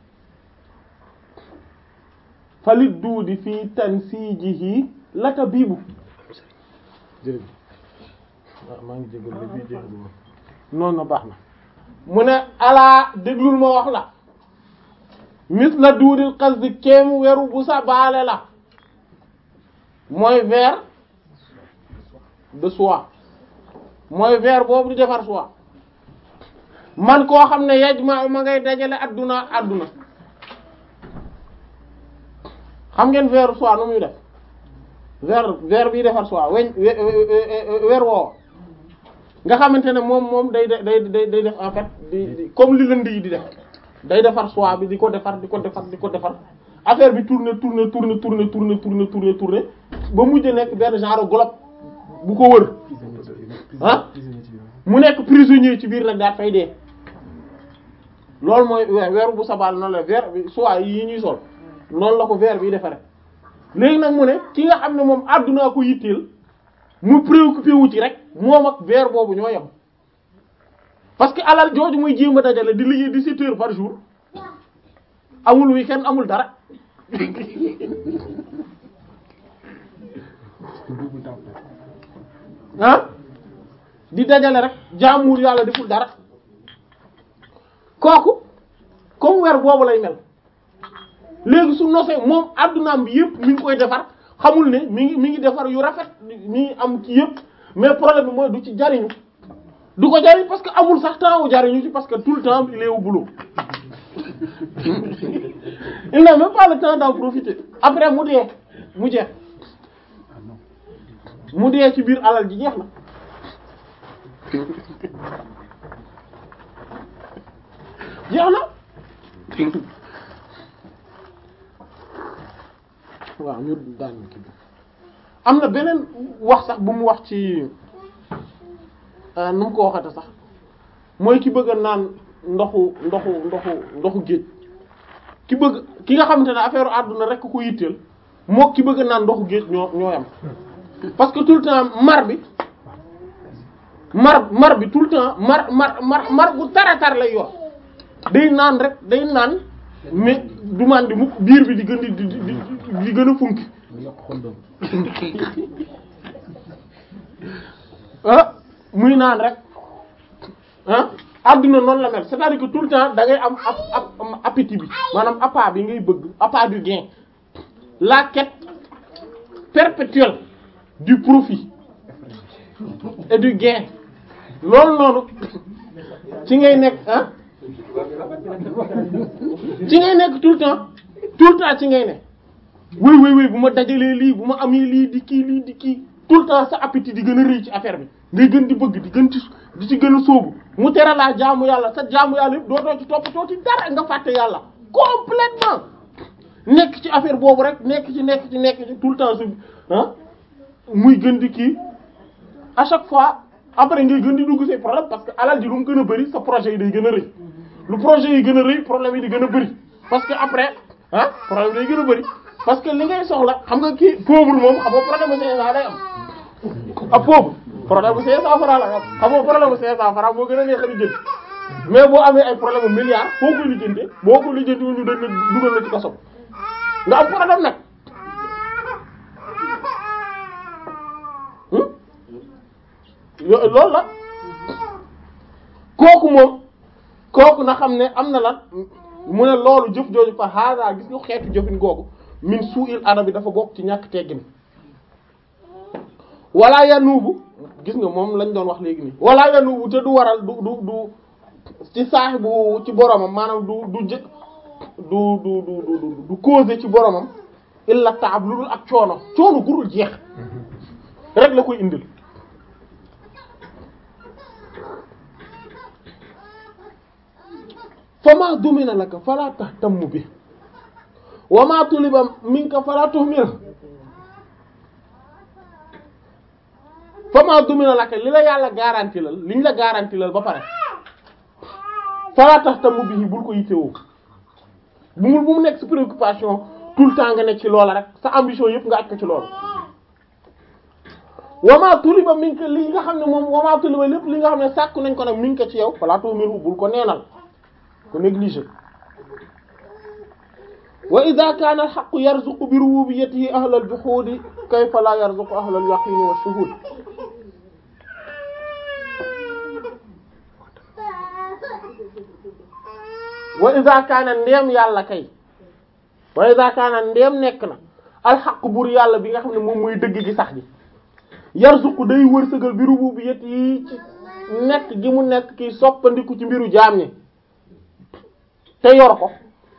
falit duudi fii tansijihi laka biibu jërëjëf waaw maa ngi jégalu li bii jeexagul ma noonu na baax na mu ne alaa déglul ma wax la misla duudil qazzi kéemu weru bu sa baale la mooy verre de soie mooy verre boobu di defar soie man koo xam ne yajma ma ngay dajale adduna adduna xam ngeen verre soie nu muy def verre verre bi defar soie weñ we- we- we- weer woowa nga xamante ne moom moom day day day day def en fait di di comme li lënd yi di def day defar soie bi di ko defar di ko defar di ko defar affaire bi tourner tourner tourner tourner tourner tourner tourner tourner ba mujj nekk benn genre globe bu ko wër ah mu nekk prisonnier ci biir nag daal fay dee loolu mooy weer weeru bu sabal noonu la verre bi soie yi ñuy sol noonu la ko verre bi defare léegi nag mu ne ki nga xam ne moom àdduna ko yitteel mu préoccupé wu ci rek moom ak verre boobu ñoo yem parce que alal jooju muy jéem a dajale di liggéey 17 heures par jour amul week-end amul dara ah di dajale rek jaamuwul yàlla deful dara kooku comme weer boobu lay mel léegi su nosee moom addunaam bi yëpp mi ngi koy defar xamul ne mi ngi mi ngi defar yu rafet mi ngi am ci yëpp mais problème bi mooy du ci jariñu du ko jariñ parce que amul sax temps wu jariñu ci parce que tout le temps il est au boulot il n'a même pas le temps d'en profiter après mu dee mu jeex mu dee ci biir alal ji jeex na jeex na waaw ñu daan kii bi am na beneen wax sax bu mu wax ci nu mu ko waxate sax mooy ki bëgg a naan ndoxu ndoxu ndoxu ndoxu géej ki bëgg ki nga xamante ne affaire àdduna rek ko yitteel moo ki bëgg a naan ndoxu géej ñoo ñoo yam parce que tout le temps mar bi mar mar bi tout le temps mar mar mar mar bu taratar lay yor day naan rek day naan mais du man di mukk biir bi di gën di di di di gën a funki ah muy naan rek ah adduna noonu la mel c'est-à-dire que tout le temps da ngay am ap ap appétit bi maanaam appât bi ngay bëgg appât du gain la quête perpétuelle du profit et du gain loolu noonu ci ngay nekk ah ci ngay nekk tout le temps tout le temps ci ngay ne wéy wéy wéy bu ma dajalee lii bu ma amee lii di kii lii di kii tout le temps sa appétit di gën a rëy ci affaire bi ngay gën di bëgg di gën ci di ci gën a sóobu mu tere laa jaamu yàlla sa jaamu yàlla yëpp dootoo ci toppatoo ci dara nga fàtte yàlla complètement nekk ci affaire boobu rek nekk ci nekk ci nekk ci tout le temps su ah muy gën di kii à chaque fois après ngay gën di dugg say problème parce que alal ji lu mu gën a bëri sa projet yi day gën a rëy lu projet yi gën a rëy problème yi di gën a bëri parce que après ah problème day gën a bëri parce que li ngay soxla xam nga kii pauvre moom xam nga problème bu 500 day am ah pauvre problème bu 500 francs la am xam nga problème bu 500 francs moo gën a neex a lijjanti mais boo amee ay problème bu milliard foo koy lijjante boo ko lijjanti wu ñu dañ la dugal la ci kaso nga am problème nag yo- loolu la kooku moom kooku na xam ne am na lan mu ne loolu jëf jooju fa hada gis nga xeetu jëfin googu min su'il adabi dafa bokk ci ñàkk teggin wala yanuubu gis nga moom lañ doon wax léegi nii wala yanuubu te du waral du du du ci saaxibu ci boromam maanaam du du jë du du du du du causer ci boromam illa taab lu dul ak coono coono gurul jeex rek la koy indil fama dumina laka fala tahtammu bi wa ma tuliba minka fala tuhmil wama dumina laka li la yàlla garanti lal liñ la garanti lal ba pare fala tax tamu bii bul ko yittewoo bu mu bu mu nekk sa préoccupation tout le temps nga nekk ci loola rek sa ambition yëpp nga aj ko ci loolu wama tuliba min ko li nga xam ne moom wama tuliba lépp li nga xam ne sàkku nañ ko nag min ko ci yow fala tumiru bul ko neenal ko négliger wa ida kaana alxaqu yarzuqu bi rububiyyatihi ahla aljuhudi kayfa la yarzuqu ahla alyaqini wa shuhud wa ida kaana ndeem yàlla kay wa ida kaana ndeem nekk na alxaqu bur yàlla bi nga xam ne moom mooy dëgg gi sax gi yarzuqu day wërsëgal bi rububiyyatihi ci nekk gi mu nekk ki soppandiku ci mbiru jaam ñi te yor ko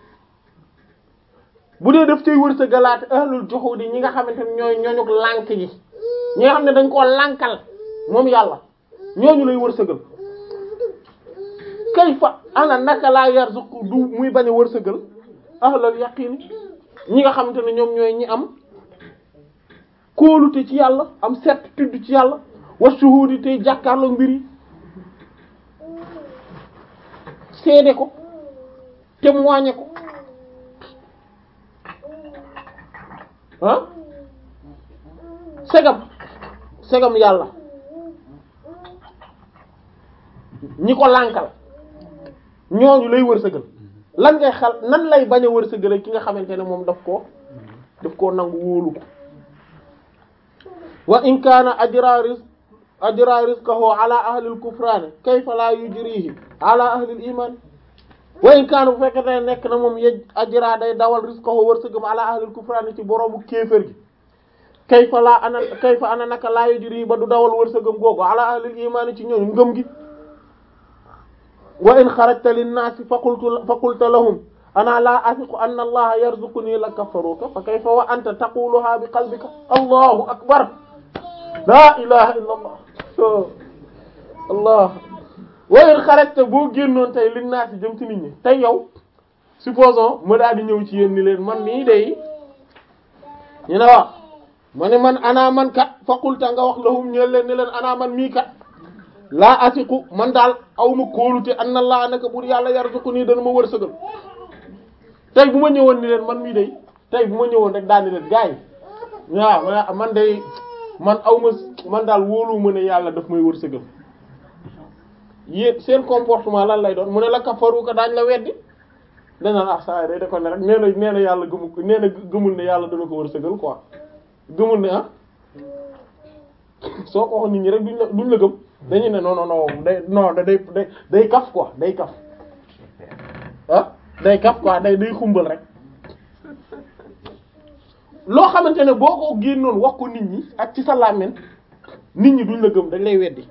bu dee daf cay wërsëgalaate ahlul juhudi ñi nga xamante ne ñooy ñooñu lànk gi ñi nga xam ne dañ koo lànkal moom yàlla ñooñu lay wërsëgal kayfa ana naka laa yarzuqu du muy bañ a wërsëgal ahlul yaqin ñi nga xamante ne ñoom ñooy ñi am kóolute ci yàlla am certitude ci yàlla wa shuhudi tey jàkkaarloo mbir yi seede ko témoigner ko ah segam segam yàlla ñi ko lànkal ñooñu lay wërsëgal lan ngay xal nan lay bañ a wërsëgal ki nga xamante ne moom daf koo daf koo nangu wóolu ko wa in kaana ajra rizq ajra rizqahu ala ahli al-kufran kayfa la yujrihi ala ahli al-iman wa in kaana bu fekkee ne nekk na moom yej ajra day dawal rizqahu wërsëgam ala ahli al-kufran ci boroomu kéefër gi kayfa la ana kayfa ana naka la yujrihi ba du dawal wërsëgam googu ala ahli al-iman ci ñoom ngëm gi wa in xarajta linnaasi fa qultu fa qulta lahum ana la athiqu anna allaha yarzuquni la kafaruka fa kayfa wa anta taquluha bi qalbika allahu akbar la ilaha illa allah allah wa in xarajta boo génnoon tey linnaasi jëm ci nit ñi tey yow supposons ma daal di ñëw ci yéen ni leen man nii day ñu ne wax ma ne man ana man kat fa qulta nga wax lahum ñeel leen ne leen ana man mii kat laa asiqu man daal aw ma kóolute anna allah naka bur yàlla yarzuqu nii dana ma wërsëgal tey bu ma ñëwoon ni leen man mii day tey bu ma ñëwoon rek daal ni leen gars yi waaw man day man aw ma man daal wóolu ma ne yàlla daf may wërsëgal yéen seen comportement lan lay doon mu ne la kafaru ko daañ la weddi dana ah saa day da ko ne rek nee na nee na yàlla gëmu nee na gëmul ne yàlla dana ko wërsëgal quoi gëmul ne ah soo ko waxoon nit ñi rek duñ la duñ la gëm dañu ne non non non day non da day day day kaf quoi day kaf ah day kaf quoi day day xumbal rek loo xamante ne boo ko génnoon wax ko nit ñi ak ci sa làmmiñ nit ñi duñ la gëm dañ lay weddi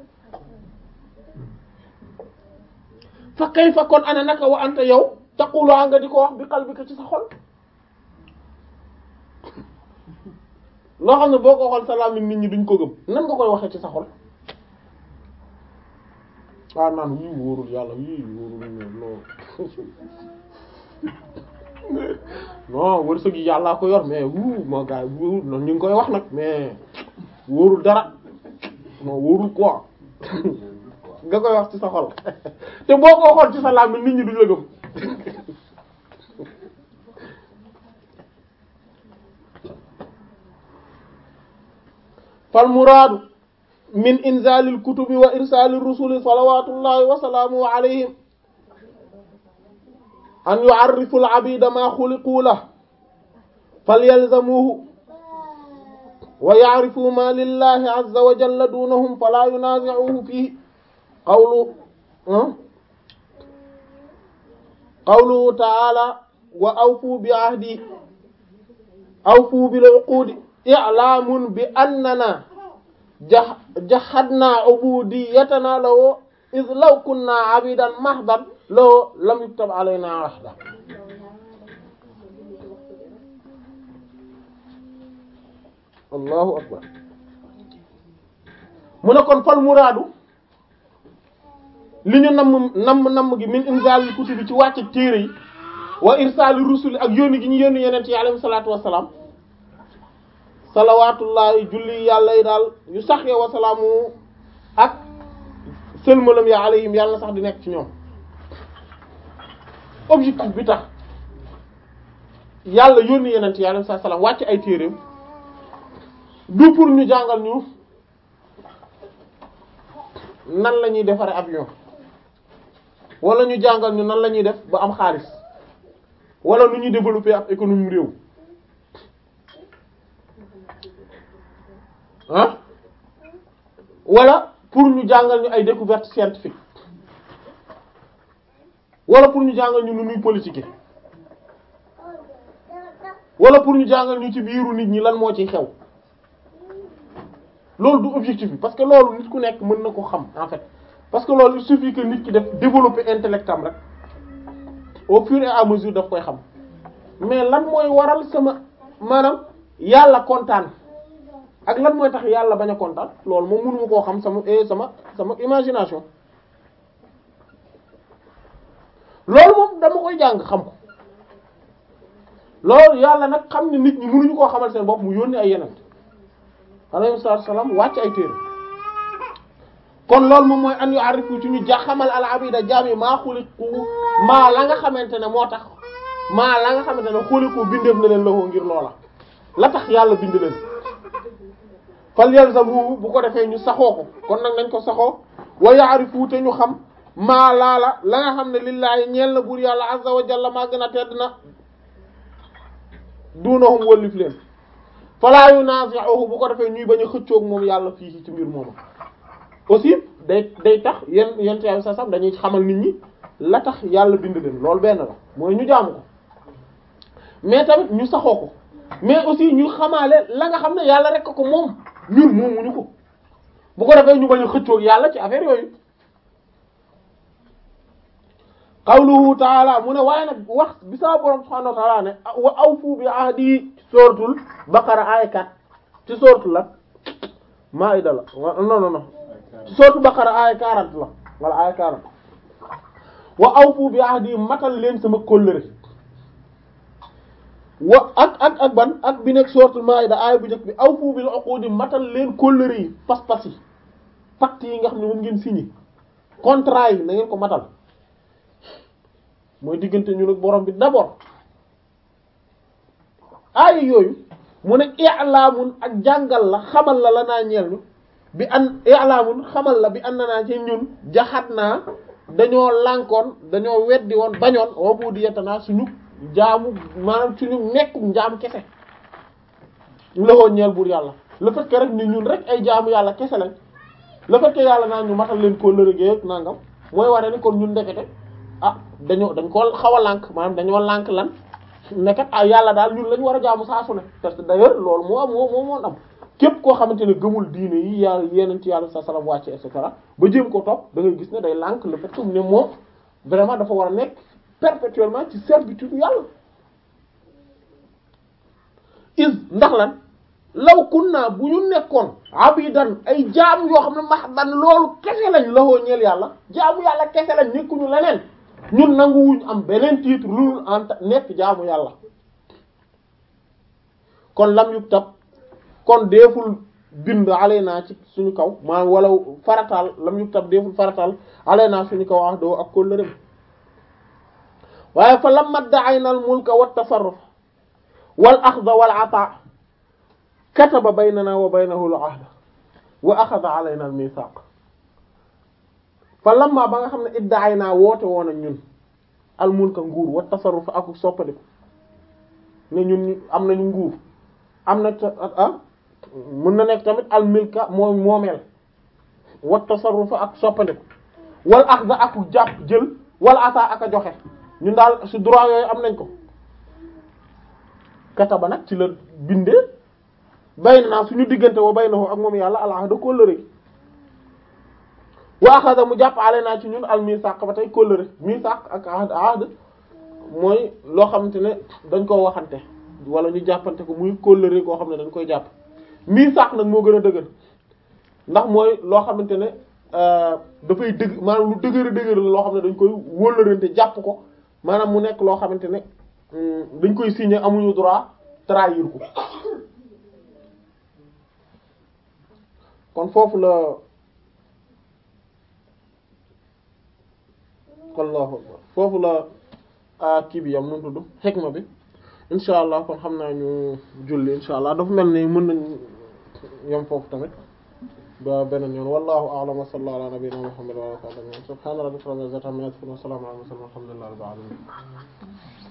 fa kay fa kon ana naka wa anta yow taqulaa nga di ko wax bi qalbika ci sa xol loo xam ne boo ko xool sa làmmiñ nit ñi duñ ko gëm nan nga koy waxee ci sa xol ah naan wii wóorul yàlla wii wóorul non non wërsëg yi yàllaa ko yor mais wuu moo gars yi wóorul noonu ñu ngi koy wax nag mais wóorul dara non wóorul quoi nga koy wax ci sa xol te boo ko xool ci sa làmmiñ nit ñi duñ la gëm fal muraadu min inzalil kutubi wa irsalir rusuli salawatullahi wa salaamuhu alayhim an yu'arrifu al-'abida ma xuliqu lahu falyalzamuhu wa ya'rifu ma lillahi 'azza wa jalla dunahum fala yunazi'uhu fihi qawlu qawluhu ta'ala wa awfu bi 'ahdi awfu bil 'uqudi i'lamun bi annana jahadna ubudiyatana lahu iz law kunna abidan mahdan lahu lam yuktab alayna ahda allahu akbar mu ne kon fal muraadu li ñu namm namm namm gi min inzalil kutubi ci wàcc téere yi wa irsali rusuli ak yónni gi ñu yónni yeneen ci alayhi salaatu wassalaam salawaatullahi julli yàlla yi daal yu sax ya wasalaamu ak sëlmalam ya alayhim yàlla sax di nekk ci ñoom objectif bi tax yàlla yónni yenent yi alayhi salaam wàcc ay téereem du pour ñu jàngal ñu nan la ñuy defaree avion wala ñu jàngal ñu nan la ñuy def ba am xaalis wala nu ñuy développer ab économie réew ah wala pour ñu jàngal ñu ay découverte scientifique wala pour ñu jàngal ñu nu ñuy politique wala pour ñu jàngal ñu ci biiru nit ñi lan moo ciy xew loolu du objectif bi parce que loolu nit ku nekk mën na ko xam en fait parce que loolu il suffit que nit ki def développer intellect am rek au fur et à mesure daf koy xam mais lan mooy waral sama maanaam yàlla kontaan ak lan mooy tax yàlla bañ a kontaan loolu moom mënuma koo xam sama eh sama sama imagination loolu moom dama koy jàng xam ko loolu yàlla nag xam ne nit ñi mënuñu koo xamal seen bopp mu yónni ay yeneen alayhi salaam wàcc ay téere kon loolu moom mooy an yu arifu ci ñu ja xamal al abida jaam yi maa xuliqu maa la nga xamante ne moo tax maa la nga xamante ne xuliqu bindeef na leen lawoo ngir loola la tax yàlla bind leen fal yalzamu bu ko defee ñu saxoo ko kon nag nañ ko saxoo wa ya'rifu te ñu xam maa laala la nga xam ne lillaahi ñeel na buur yàlla azza wa jalla maa gën a tedd na dunahum wëllif leen falaa yunazi'uhu bu ko defee ñuy bañ a xëccoog moom yàlla fii ci mbir moomu aussi day day tax yenn yenn yàlla sa sam dañuy xamal nit ñi la tax yàlla bind leen loolu benn la mooy ñu jaamu ko mais tamit ñu saxoo ko mais aussi ñu xamaale la nga xam ne yàlla rek ko moom ñun moomuñu ko bu ko defee ñu bañ a xëccoog yàlla ci affaire yooyu qawluhu taala mu ne waaye nag wax bi sama borom subhanahu wa taala ne wa awfu bi ahdi suratul baqara aaya 4 ci suratul la maida la non non non suratul baqara aaya 40 la wala aaya 40 wa awfu bi ahdi matal leen sama kóllëre wa ak ak ak ban ak bi nekk suratul maida aaya bu njëkk bi awfu bil uqudi matal leen kóllëre yi pas-pas yi pacte yi nga xam ne moom ngeen signé contrat yi na ngeen ko matal mooy diggante ñu nag borom bi d'abord aaya yooyu mu ne i'laamun ak jàngal la xamal la la naa ñeel ñu bi an i'laamun xamal la bi an na naa ci ñun jaxat naa dañoo lànkoon dañoo weddi woon bañoon wabu di yettanaa suñu jaamu maanaam suñu nekku njaam kese loxoo ñeel buur yàlla le fait que rek ni ñun rek ay jaamu yàlla kese lañ le fait que yàlla naa ñu matal leen koo lërëgee ak nangam mooy wane ni kon ñun ndekete ah dañoo dañ ko xaw a lànk maanaam dañoo lànk lan nekkat ah yàlla daal ñun lañu war a jaamu saa su ne parce que d'ailleurs loolu moo am moo moo am képp koo xamante ne gëmul diine yi yàlla yeneen ci yàlla sa salam wàcce et cetera ba jéem ko topp da ngay gis ne day lànk le fait que ne moom vraiment dafa war a nekk perpétuellement ci servitude yàlla is ndax lan law kunna bu ñu nekkoon abidan ay jaam yoo xam ne mahdan loolu kese lañ lawoo ñeel yàlla jaamu yàlla kese lañ nekkuñu leneen ñun nanguwuñ am beneen titre lu en nekk jaamu yàlla kon lam yub tab kon deeful bind alaynaa ci suñu kaw maanaam wala farataal lam yub tab deeful farataal alaynaa suñu kaw wax doo ak kóllëreem waaye fa lamma da'ayna al mulka wa tasarruf wal axda wal ata kataba baynana wa baynahu al ahda wa axada alayna al mithaq fa lamma ba nga xam ne iddaay woote woon ak ñun al mulka nguur wa tasarruf ak soppaliku ne ñun am nañu nguur am na ah mën na nekk tamit al milka moo moomeel wa tasarruf ak soppaliku wal axda ak jàpp jël wal ata ak a joxe ñun daal su droit yooyu am nañ ko kataba nag ci la bindee baynana suñu diggante wa baynahu ak moom yàlla al ahda kóllëre gi wa axada mu jàpp ale naa ci ñun al misaq ba tey kóllëre misaq ak ahd ahd mooy loo xamante ne dañ koo waxante wala ñu jàppante ko muy kóllëre koo xam ne dañ koy jàpp misaq nag moo gën a dëgër ndax mooy loo xamante ne dafay dëgg maanaam lu dëgër a dëgër la loo xam ne dañ koy wóllërante jàpp ko maanaam mu nekk loo xamante ne dañ koy signer amuñu droit trahir ko kon foofu la allahu akbar foofu la kii bi yam nu tudd xikma bi insha allah kon xam naa ñu julli insha allah dafa mel ni mën nañ yam foofu tamit ba beneen yoon wallahu a'lam wa sallallahu ala nabiyyina muhammad wa ala alihi wa sahbihi subhana rabbika rabbil izzati amma yasifun wa salamun ala al mursalin walhamdulillahi rabbil alamin